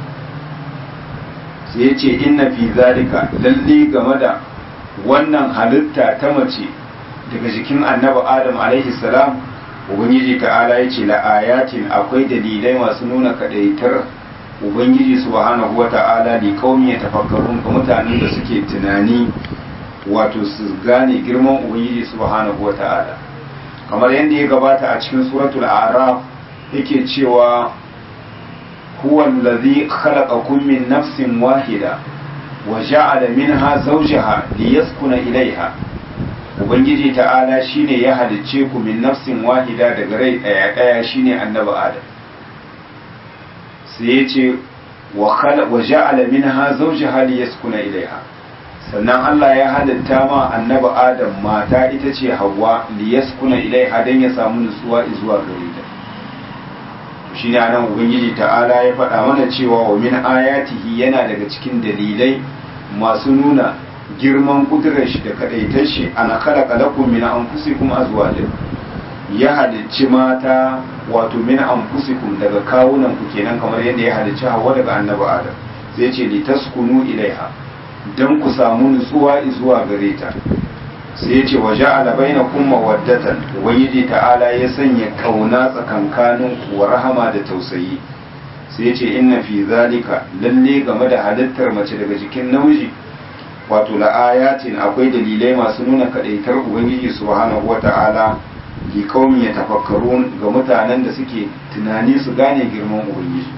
sai ya ce inna fi zalika lalle game da wannan halitta ta mace daga jikin annabi adam alaihi salam ubangiji ta'ala ya ce la'ayatin akwai dalilai masu nuna kadaitar ubangiji subhanahu wa ta'ala li qaumi yatafakkarun ga mutanen da suke tunani wato su gane girman ubangiji subhanahu wa ta'ala kamar yadda ya gabata a cikin suratul a'raf yake cewa huwa allazi khalaqakum min nafsin wahida wa ja'ala minha zawjaha liyaskuna ilaiha ubangiji ta'ala shine ya halicce ku min nafsin wahida daga rai daya daya shine annabi adam sai ya ce wa ja'ala minha zawjaha liyaskuna ilaiha sannan Allah ya halitta ma annabi adam mata ita ce Hawwa liyaskuna ilaiha dan ya samu nutsuwa zuwa gare ta shine anan ubangiji ta'ala ya faɗa mana cewa wa min ayatihi yana daga cikin dalilai masu nuna girman kudurar shi da kadaitar shi ana khalaqa lakum min anfusikum azwajan ya halicci mata wato min anfusikum daga kawunan ku kenan kamar yadda ya halicci Hawwa daga annabi Adam sai ce litaskunu ilaiha dan ku samu nutsuwa zuwa gare ta sai ya ce wa ja'ala bainakum mawaddatan ubangiji ta'ala ya sanya kauna tsakankanin ku wa rahama da tausayi sai ya ce inna fi zalika lalle game da halittar mace daga jikin namiji wato la'ayatin akwai dalilai masu nuna kadaitar ubangiji subhanahu wata'ala li qaumin yatafakkarun ga mutanen da suke tunani su gane girman ubangiji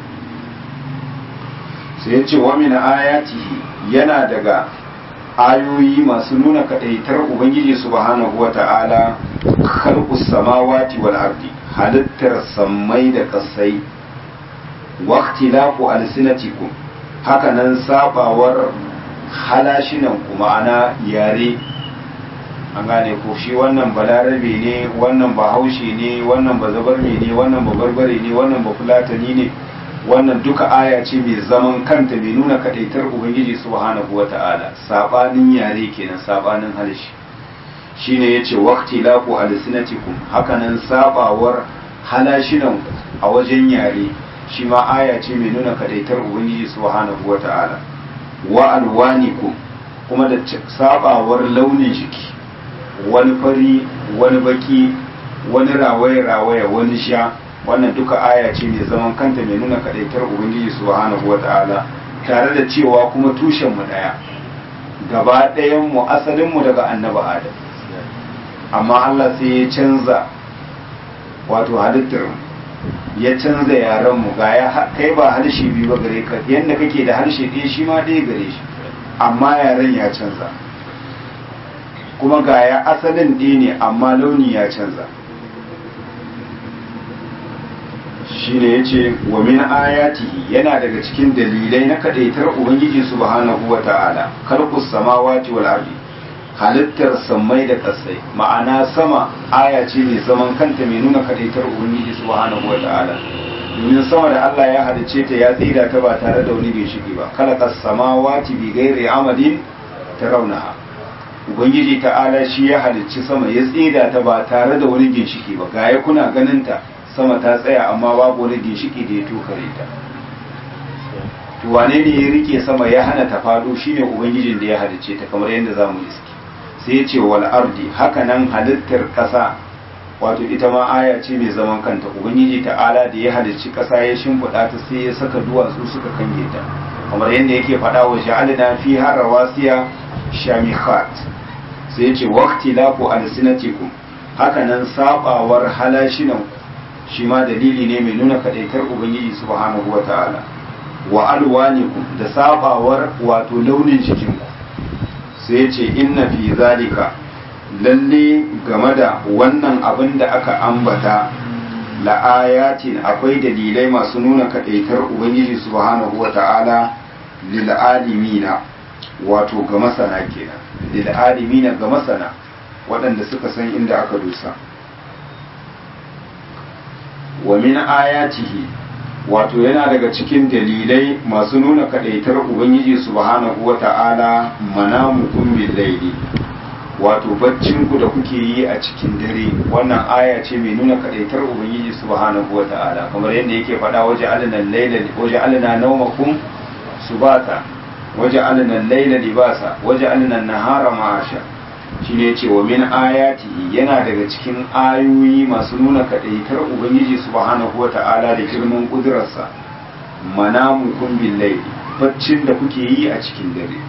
sai ya ce wa min ayatihi yana daga ayoyi masu nuna kadaitar ubangiji subhanahu wata'ala khalqus samawati wal ardi halittar sammai da kasai waqtilafu alsinatikum hakanan sabawar halashinan ku ma'ana yare an gane ko shi wannan balarabe ne wannan bahaushe ne wannan bazabarme ne wannan babarbare ne wannan bafulatani ne wannan duka aya ce mai zaman kanta mai nuna kadaitar ubangiji subhanahu wata'ala sabanin yare kenan sabanin harshe shine yace waqti laqu alsinatikum hakanan sabawar halashinan a wajen yare shi ma aya ce mai nuna kadaitar ubangiji subhanahu wata'ala wa alwanikum kuma da sabawar launin jiki wani fari wani baki wani rawaye rawaye wani sha wannan duka aya ce mai zaman kanta mai nuna kadaitar ubangiji subhanahu wata'ala tare da cewa kuma tushen mu daya gaba ɗayan mu asalin mu daga annabi adam amma Allah sai ya canza wato halittar ya canza yaran mu ga ya kai ba harshe biyu ba gare ka yanda kake da harshe ɗaya shi ma ɗaya gare shi amma yaren ya canza kuma ga ya asalin ɗaya ne amma launi ya canza shine yace wa min ayatihi yana daga cikin dalilai na kadaitar ubangiji subhanahu wata'ala khalqus samawati wal ardi halittar sammai da kasai ma'ana sama aya ce mai zaman kanta mai nuna kadaitar ubangiji subhanahu wata'ala domin sama da Allah ya halicce ta ya tsira ta ba tare da wani ginshiki ba khalaqas samawati bi ghairi amadin tarawnaha ubangiji ta'ala shi ya halicci sama ya tsira ta ba tare da wani ginshiki ba ga ya kuna ganin ta sama ta tsaya amma babu wani ginshiki da ya tokare ta to wane ne ya rike sama ya hana ta faɗo shine ubangijin da ya halicce ta kamar yadda zamu iski sai ya ce wal ardi haka nan halittar ƙasa wato ita ma aya ce mai zaman kanta ubangiji ta'ala da ya halicci ƙasa ya shimfiɗa ta sai ya saka duwatsu suka kange ta kamar yadda yake faɗa wa ja'alna fiha rawasiya shamikhat sai yace waqtilafu alsinatikum hakanan sabawar halashinan shi ma dalili ne mai nuna kadaitar ubangiji subhanahu wata'ala wa alwanikum da sabawar wato launin jikinku sai yace inna fi zalika lalle game da wannan abin da aka ambata la'ayatin akwai dalilai masu nuna kadaitar ubangiji subhanahu wata'ala lil alimina wato ga masana kenan lil alimina ga masana waɗanda suka san inda aka dusa wa min ayatihi wato yana daga cikin dalilai masu nuna kadaitar ubangiji subhanahu wata'ala manamukum bil laili wato baccinku da kuke yi a cikin dare wannan aya ce mai nuna kadaitar ubangiji subhanahu wata'ala kamar yadda yake faɗa waje alina laila waje alina naumakum subata waje alina laila libasa waje alina nahara ma'asha shine yace wa min ayatihi yana daga cikin ayoyi masu nuna kadaitar ubangiji subhanahu wata'ala da girman kudurarsa manamukum bil laili baccin da kuke yi a cikin dare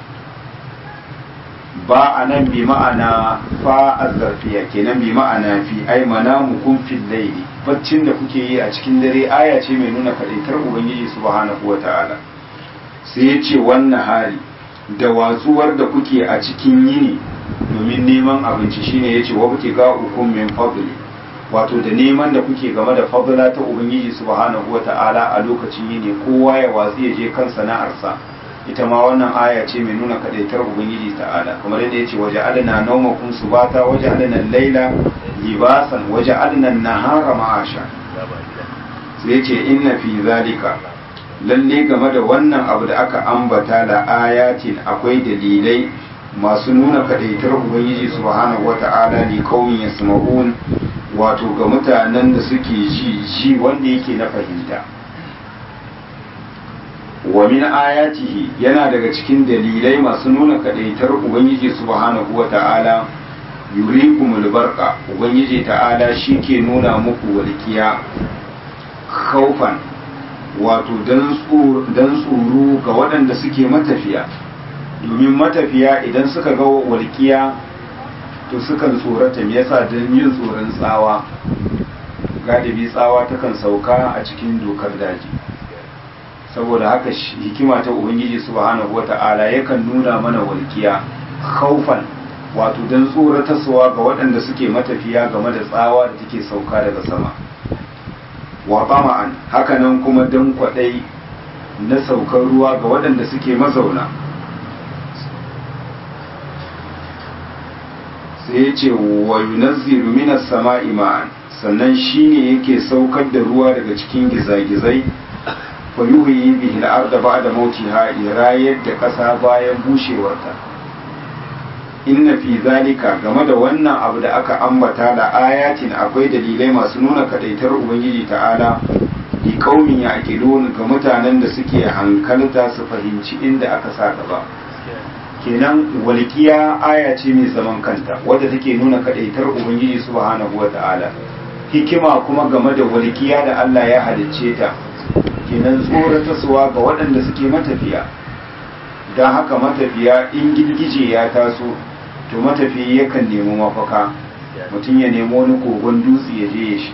ba a nan bi ma'ana fa azzarfiya kenan bi ma'ana fi ai manamukum fil laili baccin da kuke yi a cikin dare aya ce mai nuna kadaitar ubangiji subhanahu wata'ala sai ya ce wannan hari da watsuwar da kuke a cikin yini domin neman abinci shine yace wa kuke ga hukum min fadli wato da neman da kuke game da fadla ta ubangiji subhanahu wata'ala a lokacin yini kowa ya watsi ya je kan sana'arsa ita ma wannan aya ce mai nuna kadaitar ubangiji ta'ala kamar yadda yace waje alna nawmakum subata waje alna laila libasan waje alna nahara ma'asha sai yace inna fi zalika lalle game da wannan abu da aka ambata da ayatin akwai dalilai masu nuna kadaitar ubangiji subhanahu wata'ala li qaumin yasma'un wato ga mutanen da suke ji ji wanda yake na fahimta wa min ayatihi yana daga cikin dalilai masu nuna kadaitar ubangiji subhanahu wata'ala yurikumul barqa ubangiji ta'ala shike nuna muku walkiya khaufan wato dan tsoro ga waɗanda suke matafiya domin matafiya idan suka ga walkiya to sukan tsorata me yasa don yin tsoron tsawa galibi tsawa takan sauka a cikin dokar daji saboda haka hikima ta ubangiji subhanahu wata'ala yakan nuna mana walkiya khaufan wato don tsoratarwa ga waɗanda suke matafiya game da tsawa da take sauka daga sama wa tama'an hakanan kuma don kwaɗai na saukar ruwa ga waɗanda suke mazauna sai ya ce wa yunazzilu minas sama'i ma'an sannan shine yake saukar da ruwa daga cikin gizagizai fa yuhyi bihi al-ardha ba'da mautiha rayar da ƙasa bayan bushewarta inna fi zalika game da wannan abu da aka ambata da ayatin akwai dalilai masu nuna kadaitar ubangiji ta'ala li qaumin yaqilun ga mutanen da suke hankalta su fahimci inda aka sa gaba kenan walƙiya aya ce mai zaman kanta wadda take nuna kadaitar ubangiji subhanahu wata'ala hikima kuma game da walƙiya da Allah ya halicce ta kenan tsoratarwa ga waɗanda suke matafiya don haka matafiya in girgije ya taso to matafiya yakan nemi mafaka mutum ya nemi wani kogon dutse ya je ya shi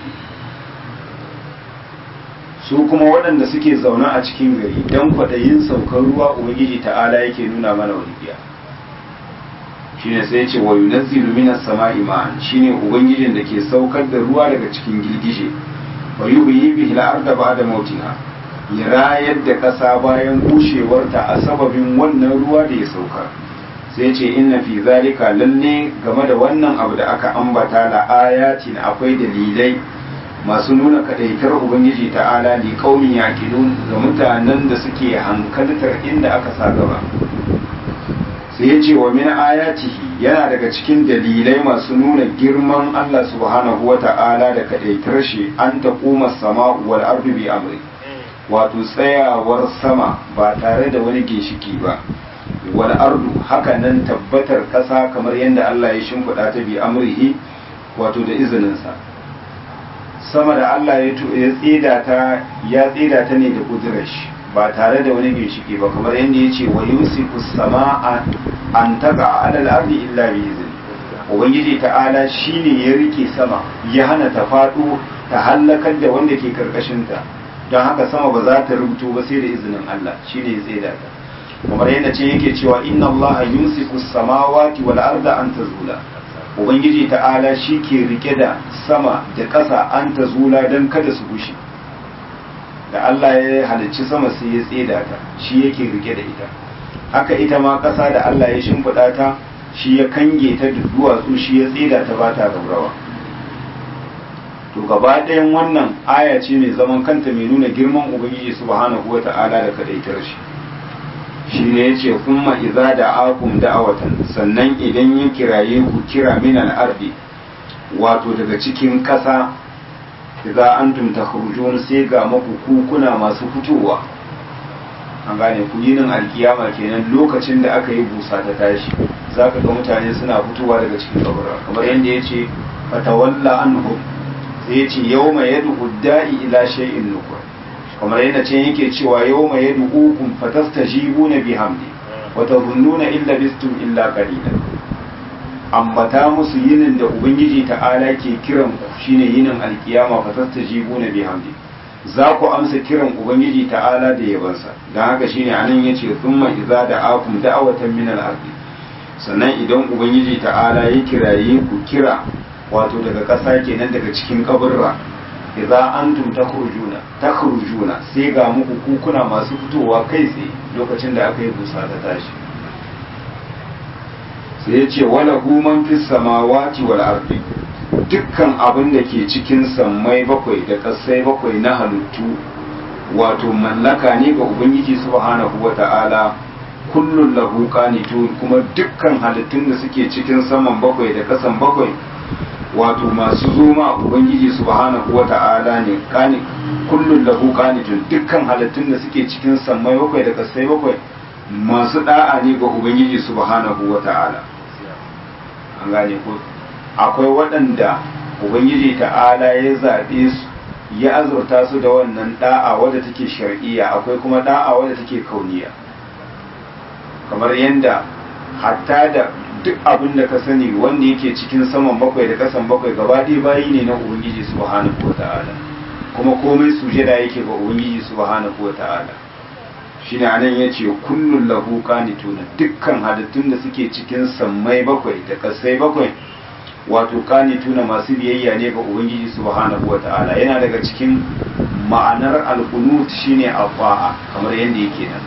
su kuma waɗanda suke zaune a cikin gari don kwaɗayin saukar ruwa ubangiji ta'ala yake nuna mana walƙiya shine sai ce wa yunazzilu minas sama'i ma'an shine ubangijin da ke saukar da ruwa daga cikin girgije wa yuhyi bihi al-ardha ba'da mautiha ya rayar da ƙasa bayan bushewarta a sababin wannan ruwa da ya sauka sai ce inna fi zalika lalle game da wannan abu da aka ambata la ayatin akwai dalilai masu nuna kadaitar ubangiji ta'ala li qaumin yaqilun ga mutanen da suke hankaltar inda aka sa gaba sai ya ce wa min ayatihi yana daga cikin dalilai masu nuna girman Allah subhanahu wa ta'ala da kadaitar shi an taquma sama'u wal ardu bi amri wato tsayawar sama ba tare da wani ginshiki ba wal ardu haka nan tabbatar ƙasa kamar yadda Allah ya shimfiɗa ta bi amrihi wato da izininsa sama da Allah ya tsida ta ya tsida ta ne da kudurar shi ba tare da wani ginshiki ba kamar yadda ya ce wa yusiku sama'a an taga alal ardi illa bi izni ubangiji ta'ala shine ya rike sama ya hana ta faɗo ta hallakar da wanda ke karkashin ta don haka sama ba za ta rubuto ba sai da izinin Allah shine ya tsaida ta kamar yadda ce yake cewa inna Allah yumsiku samawati wal arda an tazula ubangiji ta'ala shi ke rike da sama da ƙasa an tazula don kada su gushe da Allah ya halicci sama sai ya tseda ta shi yake rike da ita haka ita ma ƙasa da Allah ya shimfiɗa ta shi ya kange ta da duwatsu shi ya tseda ta ba ta raurawa to gaba ɗayan wannan aya ce mai zaman kanta mai nuna girman ubangiji subhanahu wa ta'ala da kadaitar shi shi ne ya ce kuma iza da akum da'awatan sannan idan ya kiraye ku kira min al'ardi wato daga cikin ƙasa idza antum takhrujun sai ga maku kukuna masu fitowa an gane ku yinin alkiyama kenan lokacin da aka yi busa ta tashi zaka ga mutane suna fitowa daga cikin kabura kamar yadda yace fatawalla anhum sai yace yawma yad'u da'i ila shay'in nukur kamar yadda ce yake cewa yawma yad'ukum fatastajibuna bihamdi wa tadhunnuna illa bistum illa qalilan ambata musu yinin da ubangiji ta'ala ke kiran ku shine yinin alkiyama fa tastajibuna bihamdi za ku amsa kiran ubangiji ta'ala da yabansa dan haka shine anan yace thumma idza da'akum da'watan min al-ardi sannan idan ubangiji ta'ala ya kiraye ku kira wato daga ƙasa kenan daga cikin kaburra idza antum takhrujuna takhrujuna sai ga muku kukuna masu fitowa kai tsaye lokacin da aka yi busa ta tashi sai ya ce wala human fi samawati wal ardi dukkan abin da ke cikin sammai bakwai da kasai bakwai na halittu wato mallaka ne ga ubangiji subhanahu wata'ala kullun lahu qanitun kuma dukkan halittun da suke cikin saman bakwai da kasan bakwai wato masu zoma ubangiji subhanahu wata'ala ne kani kullun lahu qanitun dukkan halittun da suke cikin sammai bakwai da kasai bakwai masu da'a ne ga ubangiji subhanahu wata'ala an gane ko akwai waɗanda ubangiji ta'ala ya zaɓe su ya azurta su da wannan da'a wadda take shar'iyya akwai kuma da'a wadda take kauniya kamar yadda hatta da duk abin da ka sani wanda yake cikin saman bakwai da kasan bakwai gaba ɗaya bayi ne na ubangiji subhanahu wata'ala kuma komai sujada yake ga ubangiji subhanahu wata'ala shine anan yace kullun lahu qanituna dukkan halittun da suke cikin sammai bakwai da kasai bakwai wato qanituna masu biyayya ne ga ubangiji subhanahu wataala yana daga cikin ma'anar alqunut shine afa'a kamar yanda yake nan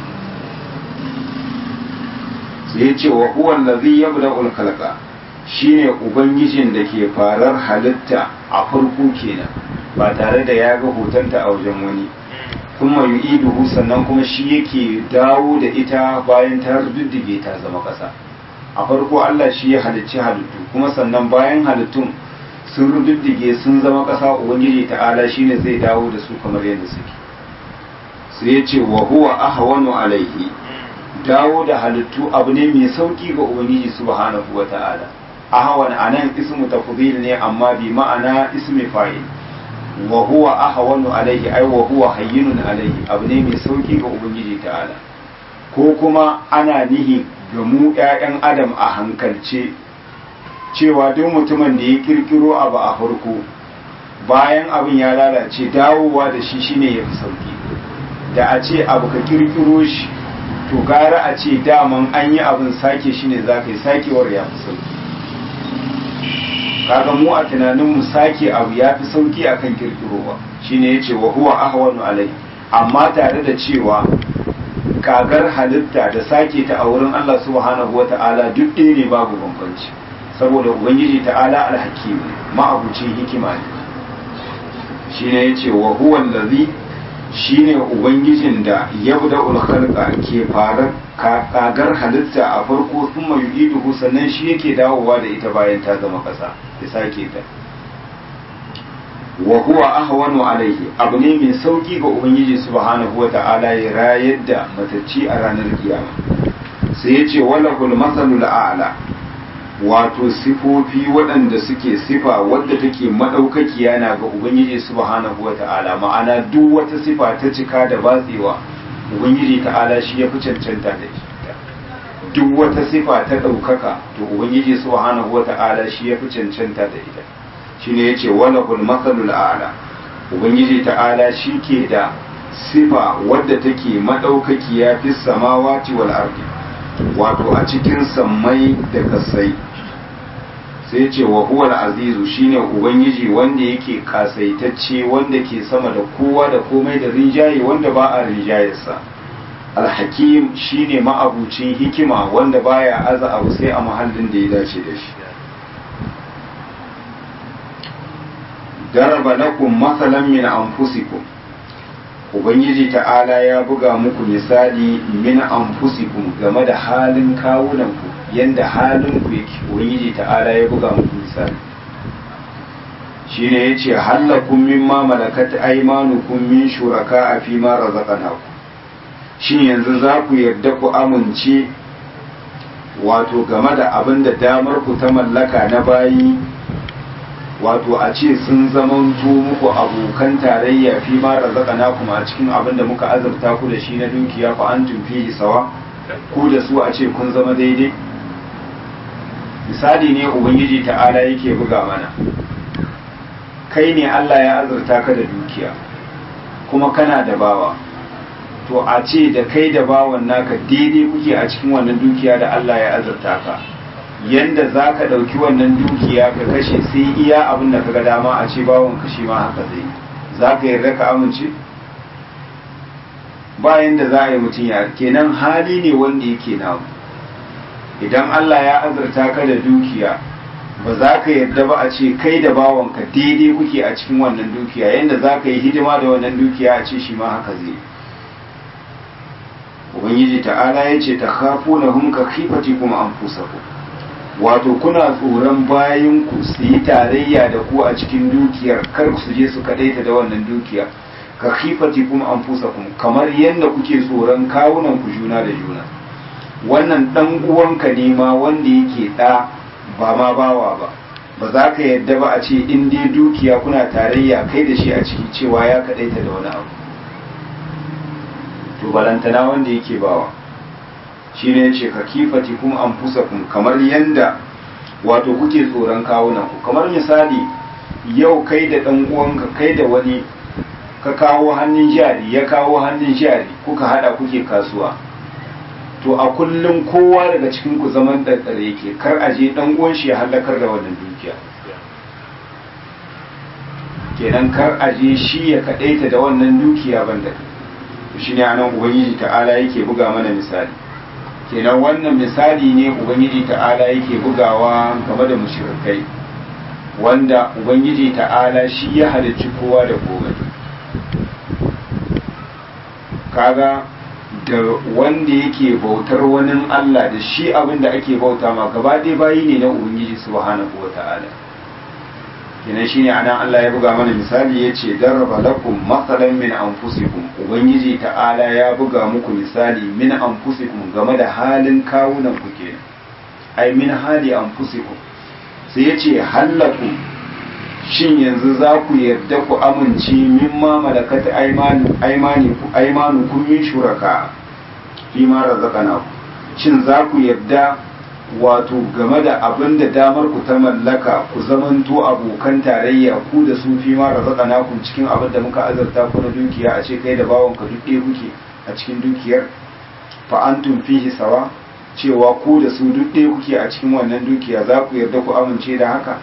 sai yace wa huwa allazi yabda'ul khalqa shine ubangijin da ke farar halitta a farko kenan ba tare da ya ga hotonta a wajen wani kuma yu'iduhu sannan kuma shi yake dawo da ita bayan ta ruddige ta zama ƙasa a farko Allah shi ya halicci halittu kuma sannan bayan halittun sun ruddige sun zama ƙasa ubangiji ta'ala shine zai dawo da su kamar yadda suke sai ya ce wa huwa ahwanu alaihi dawo da halittu abu ne mai sauki ga ubangiji subhanahu wa ta'ala ahwan anan ismu tafdhil ne amma bi ma'ana ismi fa'il wa huwa ahwanu alaihi ai wa huwa hayyinun alaihi abu ne mai sauki ga ubangiji ta'ala ko kuma ana nihi ga mu ƴaƴan adam a hankalce cewa duk mutumin da ya kirkiro abu a farko bayan abin ya lalace dawowa da shi shine ya fi sauki da a ce abu ka kirkiro shi to gara a ce daman an yi abin sake shi ne za ka yi sakewar ya fi sauki kaga mu a tunanin mu sake abu ya fi sauki akan kirkirowa shine yace wa huwa ahwanu alai amma tare da cewa kagar halitta da sake ta a wurin Allah subhanahu wata'ala duk ɗaya ne babu bambanci saboda ubangiji ta'ala alhakim ma'abucin hikima ne shine yace wa huwa allazi shine ubangijin da yabda khalqa ke fara kagar halitta a farko thumma yu'iduhu sannan shi yake dawowa da ita bayan ta zama kasa ya sake ta wa huwa ahwanu alaihi abu ne mai sauki ga ubangiji subhanahu wata'ala ya rayar da matacci a ranar kiyama sai ya ce walahul masalul a'la wato sifofi waɗanda suke sifa wadda take maɗaukakiya na ga ubangiji subhanahu wata'ala ma'ana duk wata sifa ta cika da batsewa ubangiji ta'ala shi ya fi cancanta da ita duk wata sifa ta ɗaukaka to ubangiji subhanahu wa ta'ala shi ya fi cancanta da ita shine yace wala kul masalul a'la ubangiji ta'ala shi ke da sifa wadda take madaukakiya fi samawati wal ardi wato a cikin sammai da kasai sai ce wa huwal azizu shine ubangiji wanda yake kasaitacce wanda ke sama da kowa da komai da rinjaye wanda ba a rinjayarsa alhakim shine ma'abucin hikima wanda baya aza abu sai a mahallin da ya dace da shi daraba lakum masalan min anfusikum ubangiji ta'ala ya buga muku misali min anfusikum game da halin kawunanku yanda halin ku yake ubangiji ta'ala ya buga muku misali shine yace halakum mimma malakat aymanukum min shuraka fi ma razaqnakum shin yanzu za ku yarda ku amince wato game da abin da damar ku ta mallaka na bayi wato a ce sun zamanto muku abokan tarayya fi ma razaqana kuma a cikin abin da muka azurta ku da shi na dukiya fa antum fihi sawa ku da su a ce kun zama daidai misali ne ubangiji ta'ala yake buga mana kai ne Allah ya azurta ka da dukiya kuma kana da bawa to a ce da kai da bawan naka daidai kuke a cikin wannan dukiya da Allah ya azurta ka yanda za ka ɗauki wannan dukiya ka kashe sai iya abin da ka ga dama a ce bawon kashe ma haka zai za ka yarda ka amince bayan da za a yi mutum ya kenan hali ne wanda yake namu idan Allah ya azurta ka da dukiya ba za ka yarda ba a ce kai da bawanka daidai kuke a cikin wannan dukiya yanda za ka yi hidima da wannan dukiya a ce shi ma haka zai ubangiji ta'ala ya ce ta kafu na hunka kifati kuma an fusa ku wato kuna tsoron bayan ku su yi tarayya da ku a cikin dukiyar kar su je su kadaita da wannan dukiya ka khifati kuma an fusa kuma kamar yadda kuke tsoron kawunan ku juna da juna wannan dan uwanka ne ma wanda yake da ba ma bawa ba ba za ka yadda ba a ce in dai dukiya kuna tarayya kai da shi a ciki cewa ya kadaita da wani abu to balantana wanda yake bawa shi ne ce ka kifati kuma an fusa kun kamar yanda wato kuke tsoron kawunan ku kamar misali yau kai da ɗan uwanka kai da wani ka kawo hannun jari ya kawo hannun jari kuka hada kuke kasuwa to a kullum kowa daga cikin ku zaman ɗanɗare yake kar a je ɗan uwan shi ya halakar da wannan dukiya kenan kar a je shi ya kaɗaita da wannan dukiya banda shi ne anan ubangiji ta'ala yake buga mana misali kenan wannan misali ne ubangiji ta'ala yake bugawa game da mushrikai wanda ubangiji ta'ala shi ya halicci kowa da komai kaga da wanda yake bautar wani Allah da shi abin da ake bauta ma gaba ɗaya bayi ne na ubangiji subhanahu wa ta'ala kenan shine anan Allah ya buga mana misali yace daraba lakum mathalan min anfusikum ubangiji ta'ala ya buga muku misali min anfusikum game da halin kawunan ku kenan ai min hali anfusikum sai yace hallakum shin yanzu za ku yarda ku amince mimma malakat aymanu aymani ku aymanu kun min shuraka fi ma razaqana shin za ku yarda wato game da abin da damar ku ta mallaka ku zamanto abokan tarayya ku da su fi ma razaqana ku cikin abin da muka azarta ku na dukiya a ce kai da bawon ka duk ɗaya kuke a cikin dukiyar fa antum fihi sawa cewa ku da su duk ɗaya kuke a cikin wannan dukiya za ku yarda ku amince da haka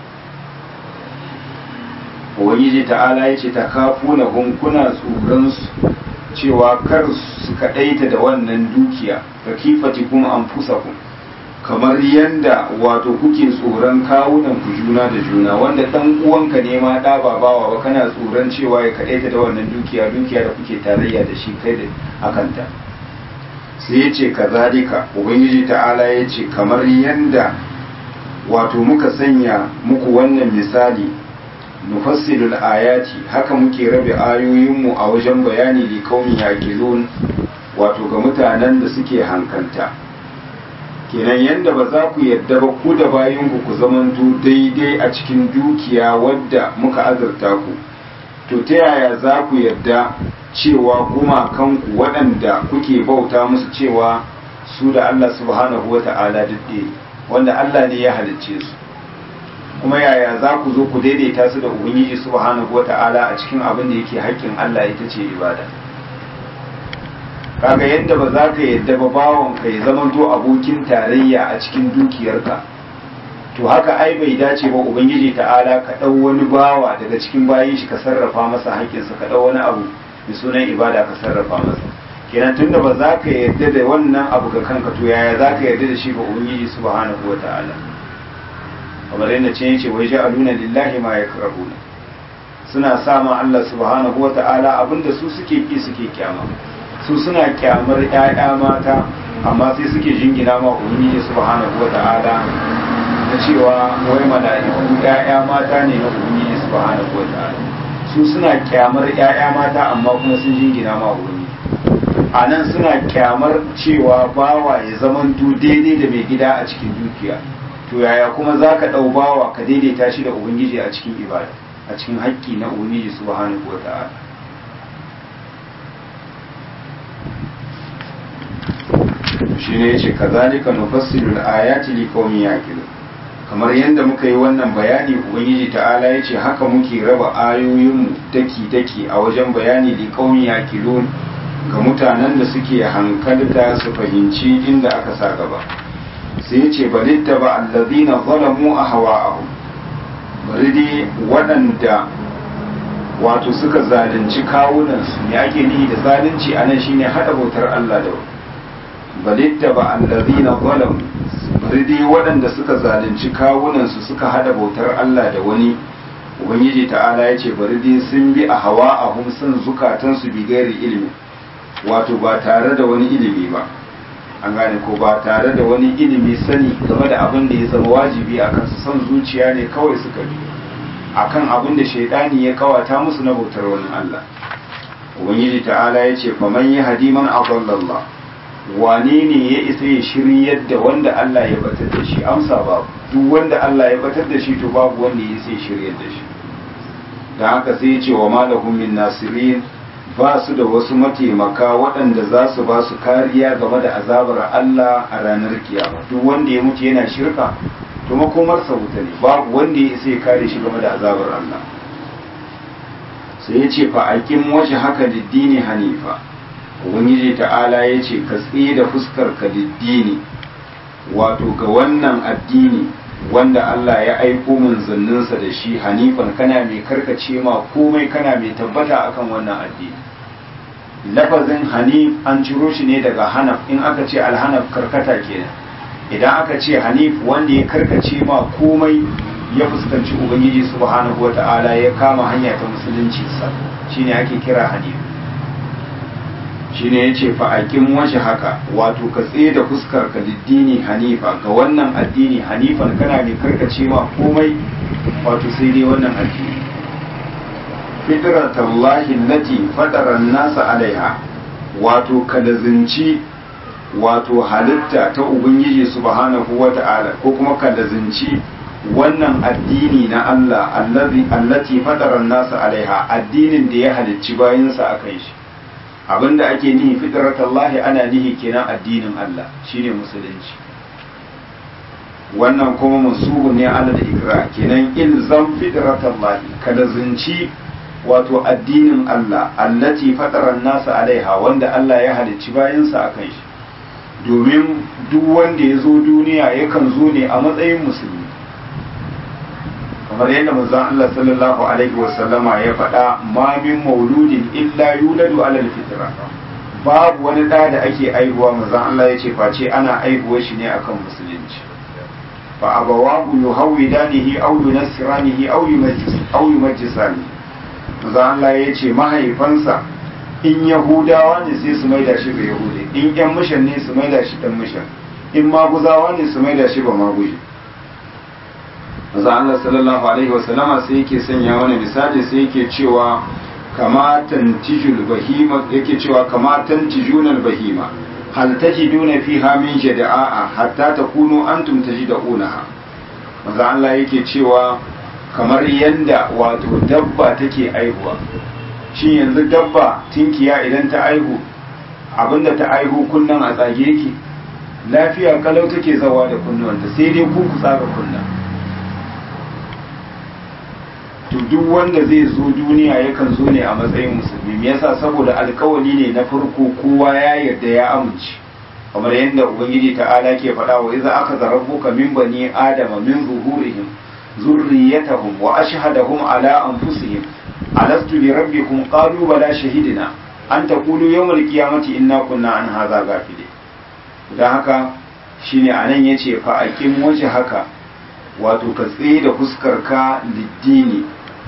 ubangiji ta'ala ya ce ta kafu na kuna tsoron su cewa kar su kaɗaita da wannan dukiya ka kifati kuma an fusa ku kamar yanda wato kuke tsoron kawunan ku juna da juna wanda dan uwanka ne ma da ba bawa ba kana tsoron cewa ya kaɗaita da wannan dukiya dukiya da kuke tarayya da shi kai da akanta sai ya ce kazalika ubangiji ta'ala ya ce kamar yanda wato muka sanya muku wannan misali nufassilul ayati haka muke rabe ayoyinmu a wajen bayani li kaumin yaqilun wato ga mutanen da suke hankanta kenan yanda ba za ku yadda ba ku da bayinku ku zamanto daidai a cikin dukiya wadda muka azurta ku to ta yaya za ku yarda cewa gumakanku waɗanda kuke bauta musu cewa su da Allah subhanahu wa ta'ala duk wanda Allah ne ya halicce su kuma yaya za ku zo ku daidaita su da ubangiji subhanahu wa ta'ala a cikin abin da yake haƙƙin Allah ita ce ibada kaga yadda ba za ka yadda ba bawon ka ya zama to abokin tarayya a cikin dukiyarka to haka ai bai dace ba ubangiji ta'ala ka ɗau wani bawa daga cikin bayin shi ka sarrafa masa haƙƙinsa ka ɗau wani abu da sunan ibada ka sarrafa masa kenan tunda ba za ka yarda da wannan abu ga kanka to yaya za ka yarda da shi ga ubangiji subhanahu wa ta'ala kamar yadda ce yace wai ja'aluna lillahi ma yakrahuna suna sama Allah subhanahu wa ta'ala abinda su suke ki suke kyama su suna kyamar ƴaƴa mata amma sai suke jingina ma ubangiji subhanahu wa ta'ala da cewa wai mala'iku ƴaƴa mata ne na ubangiji subhanahu wa ta'ala su suna kyamar ƴaƴa mata amma kuma sun jingina ma ubangiji a nan suna kyamar cewa bawa ya zamanto daidai da mai gida a cikin dukiya to yaya kuma za ka ɗau bawa ka daidaita shi da ubangiji a cikin ibada a cikin haƙƙi na ubangiji subhanahu wa ta'ala shi ne ya ce ka zalika nufassilu ayati li qaumin yaqilun kamar yadda muka yi wannan bayani ubangiji ta'ala ya ce haka muke raba ayoyinmu daki daki a wajen bayani li qaumin yaqilun ga mutanen da suke hankalta su fahimci inda aka sa gaba sai ya ce balitta ba allazina zalamu a hawa'ahu bari dai waɗanda wato suka zalunci kawunansu ne ake nihi da zalunci a nan shine haɗa bautar Allah da balitta ba allazina zalamu bari dai waɗanda suka zalunci kawunansu suka haɗa bautar Allah da wani ubangiji ta'ala ya ce bari dai sun bi a hawa'ahum sun zukatansu bi gairi ilimi wato ba tare da wani ilimi ba an gane ko ba tare da wani ilimi sani game da abin da ya zama wajibi a kansu son zuciya ne kawai suka bi akan abin da shaidani ya kawata musu na bautar wani Allah ubangiji ta'ala ya ce faman yi hadiman adallallah wane ne ya isa ya shiryar da wanda Allah ya batar da shi amsa babu duk wanda Allah ya batar da shi to babu wanda ya isa ya shiryar da shi da haka sai ya ce wa malahum min nasirin ba su da wasu mataimaka waɗanda za su ba su kariya game da azabar Allah a ranar kiyama duk wanda ya mutu yana shirka to makomarsa wuta ne babu wanda ya isa ya kare shi game da azabar Allah sai ya ce fa'aƙin waje haka diddini hanifa ubangiji ta'ala ya ce ka tsaye da fuskar ka diddini wato ga wannan addini wanda Allah ya aiko manzanninsa da shi hanifan kana mai karkace ma komai kana mai tabbata akan wannan addini lafazin hanif an ciro shi ne daga hanaf in aka ce alhanaf karkata kenan idan aka ce hanif wanda ya karkace ma komai ya fuskanci ubangiji subhanahu wata'ala ya kama hanya ta musulunci sa shine ake kira hanif shine yace fa aqim waje haka wato ka tsaye da fuskar ka diddini hanifa ga wannan addini hanifan kana ne karkace ma komai wato sai dai wannan addini fitratallahi allati fatara nasa alaiha wato kalazinci wato halitta ta ubangiji subhanahu wata'ala ko kuma kalazinci wannan addini na Allah allazi allati fatara nasa alaiha addinin da ya halicci bayinsa akan shi abinda ake nihi fitratallahi ana nihi kenan addinin Allah shine musulunci wannan kuma musubu ne ala da ikra kenan ilzam fitratallahi kada zinci wato addinin Allah allati fatara nasa alaiha wanda Allah ya halicci bayansa akan shi domin duk wanda ya zo duniya yakan zo ne a matsayin musulmi kamar yadda manzon Allah sallallahu alaihi wasallama ya faɗa ma min mauludin illa yuladu alal fitra babu wani ɗa da ake aihuwa manzon Allah ya ce face ana aihuwa shi ne akan musulunci fa abawahu yuhawidanihi aw yunassiranihi aw yumajjis aw yumajjisani manzon Allah ya ce mahaifansa in yahudawa ne sai su maida shi ga yahudi in yan mishan ne su maida shi dan mishan in maguzawa ne su maida shi ba maguji maza Allah sallallahu alaihi wasallama sai yake sanya wani misali sai yake cewa kamatan tijul bahima yake cewa kamatan tijunal bahima hal tajiduna fiha min jada'a hatta takunu antum tajidunaha maza Allah yake cewa kamar yadda wato dabba take aihuwa shi yanzu dabba tinkiya idan ta aihu abinda ta aihu kunnan a tsage yake lafiya kalau take zawa da kunnuwanta sai dai ku ku tsaga kunna to duk wanda zai zo duniya yakan zo ne a matsayin musulmi me yasa saboda alkawali ne na farko kowa ya yarda ya amince kamar yadda ubangiji ta'ala ke faɗa wa idza aka zarabbuka min bani adama min zuhurihim zurriyatahum wa ashhadahum ala anfusihim alastu bi rabbikum qalu bala shahidina an taqulu yawmal qiyamati inna kunna an hadha ghafilin dan haka shine anan yace fa aqim waje haka wato ka tsaye da fuskar ka liddini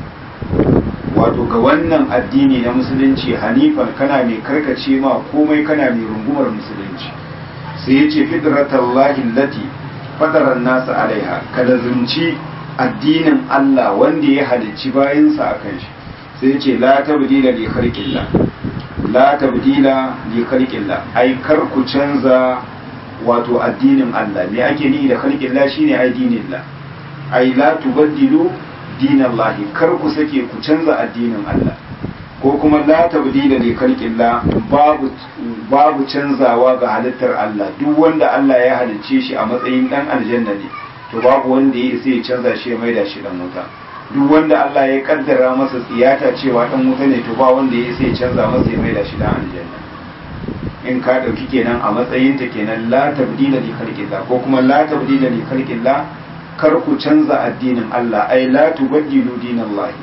wato ga wannan addini na musulunci hanifan kana mai karkace ma komai kana mai rungumar musulunci sai yace fidratallahi allati fadaran nasu alaiha ka lazumci addinin Allah wanda ya halicci bayansa akan shi sai yace la tabdila li khalqillah la tabdila li khalqillah ai kar ku canza wato addinin Allah me ake ni da khalqillah shine addinin Allah ai la tubaddilu dinallahi kar ku sake ku canza addinin Allah ko kuma la tabdila li khalqillah babu babu canzawa ga halittar Allah duk wanda Allah ya halicce shi a matsayin dan aljanna ne to babu wanda ya isa ya canza shi ya maida shi dan wuta duk wanda Allah ya kaddara masa tsiyata cewa dan wuta ne to ba wanda ya isa ya canza masa ya maida shi dan aljanna in ka dauki kenan a matsayin ta kenan la tabdila li khalqillah ko kuma la tabdila li khalqillah kar ku canza addinin Allah ai la tubaddilu dinallahi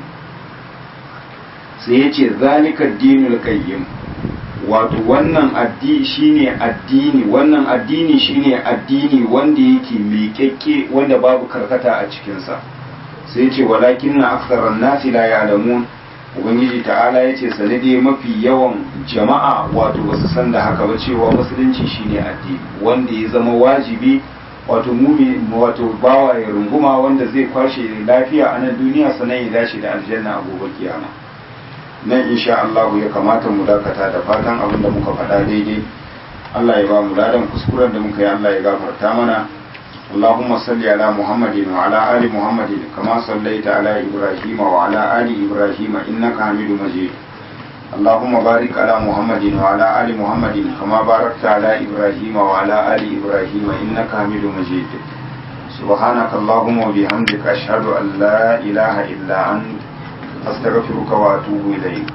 sai yace zalika dinul qayyim wato wannan addini shine addini wannan addini shine addini wanda yake miƙaƙƙe wanda babu karkata a cikinsa sai ce walakin na aksarar nasi la ya'lamun ubangiji ta'ala ya ce sanade mafi yawan jama'a wato basu san da haka ba cewa musulunci shine addini wanda ya zama wajibi wato mumi wato bawa ya runguma wanda zai kwashe lafiya a nan duniya sannan ya dace da aljanna a gobe kiyama nan insha Allah ya kamata mu dakata da fatan abin da muka faɗa daidai Allah ya ba mu ladan kuskuren da muka yi Allah ya gafarta mana اللهم صل على محمد وعلى آل محمد كما صليت على إبراهيم وعلى آل إبراهيم إنك حميد مجيد اللهم بارك على محمد وعلى آل محمد كما باركت على إبراهيم وعلى آل إبراهيم إنك حميد مجيد سبحانك اللهم وبحمدك أشهد أن لا إله إلا أنت أستغفرك وأتوب إليك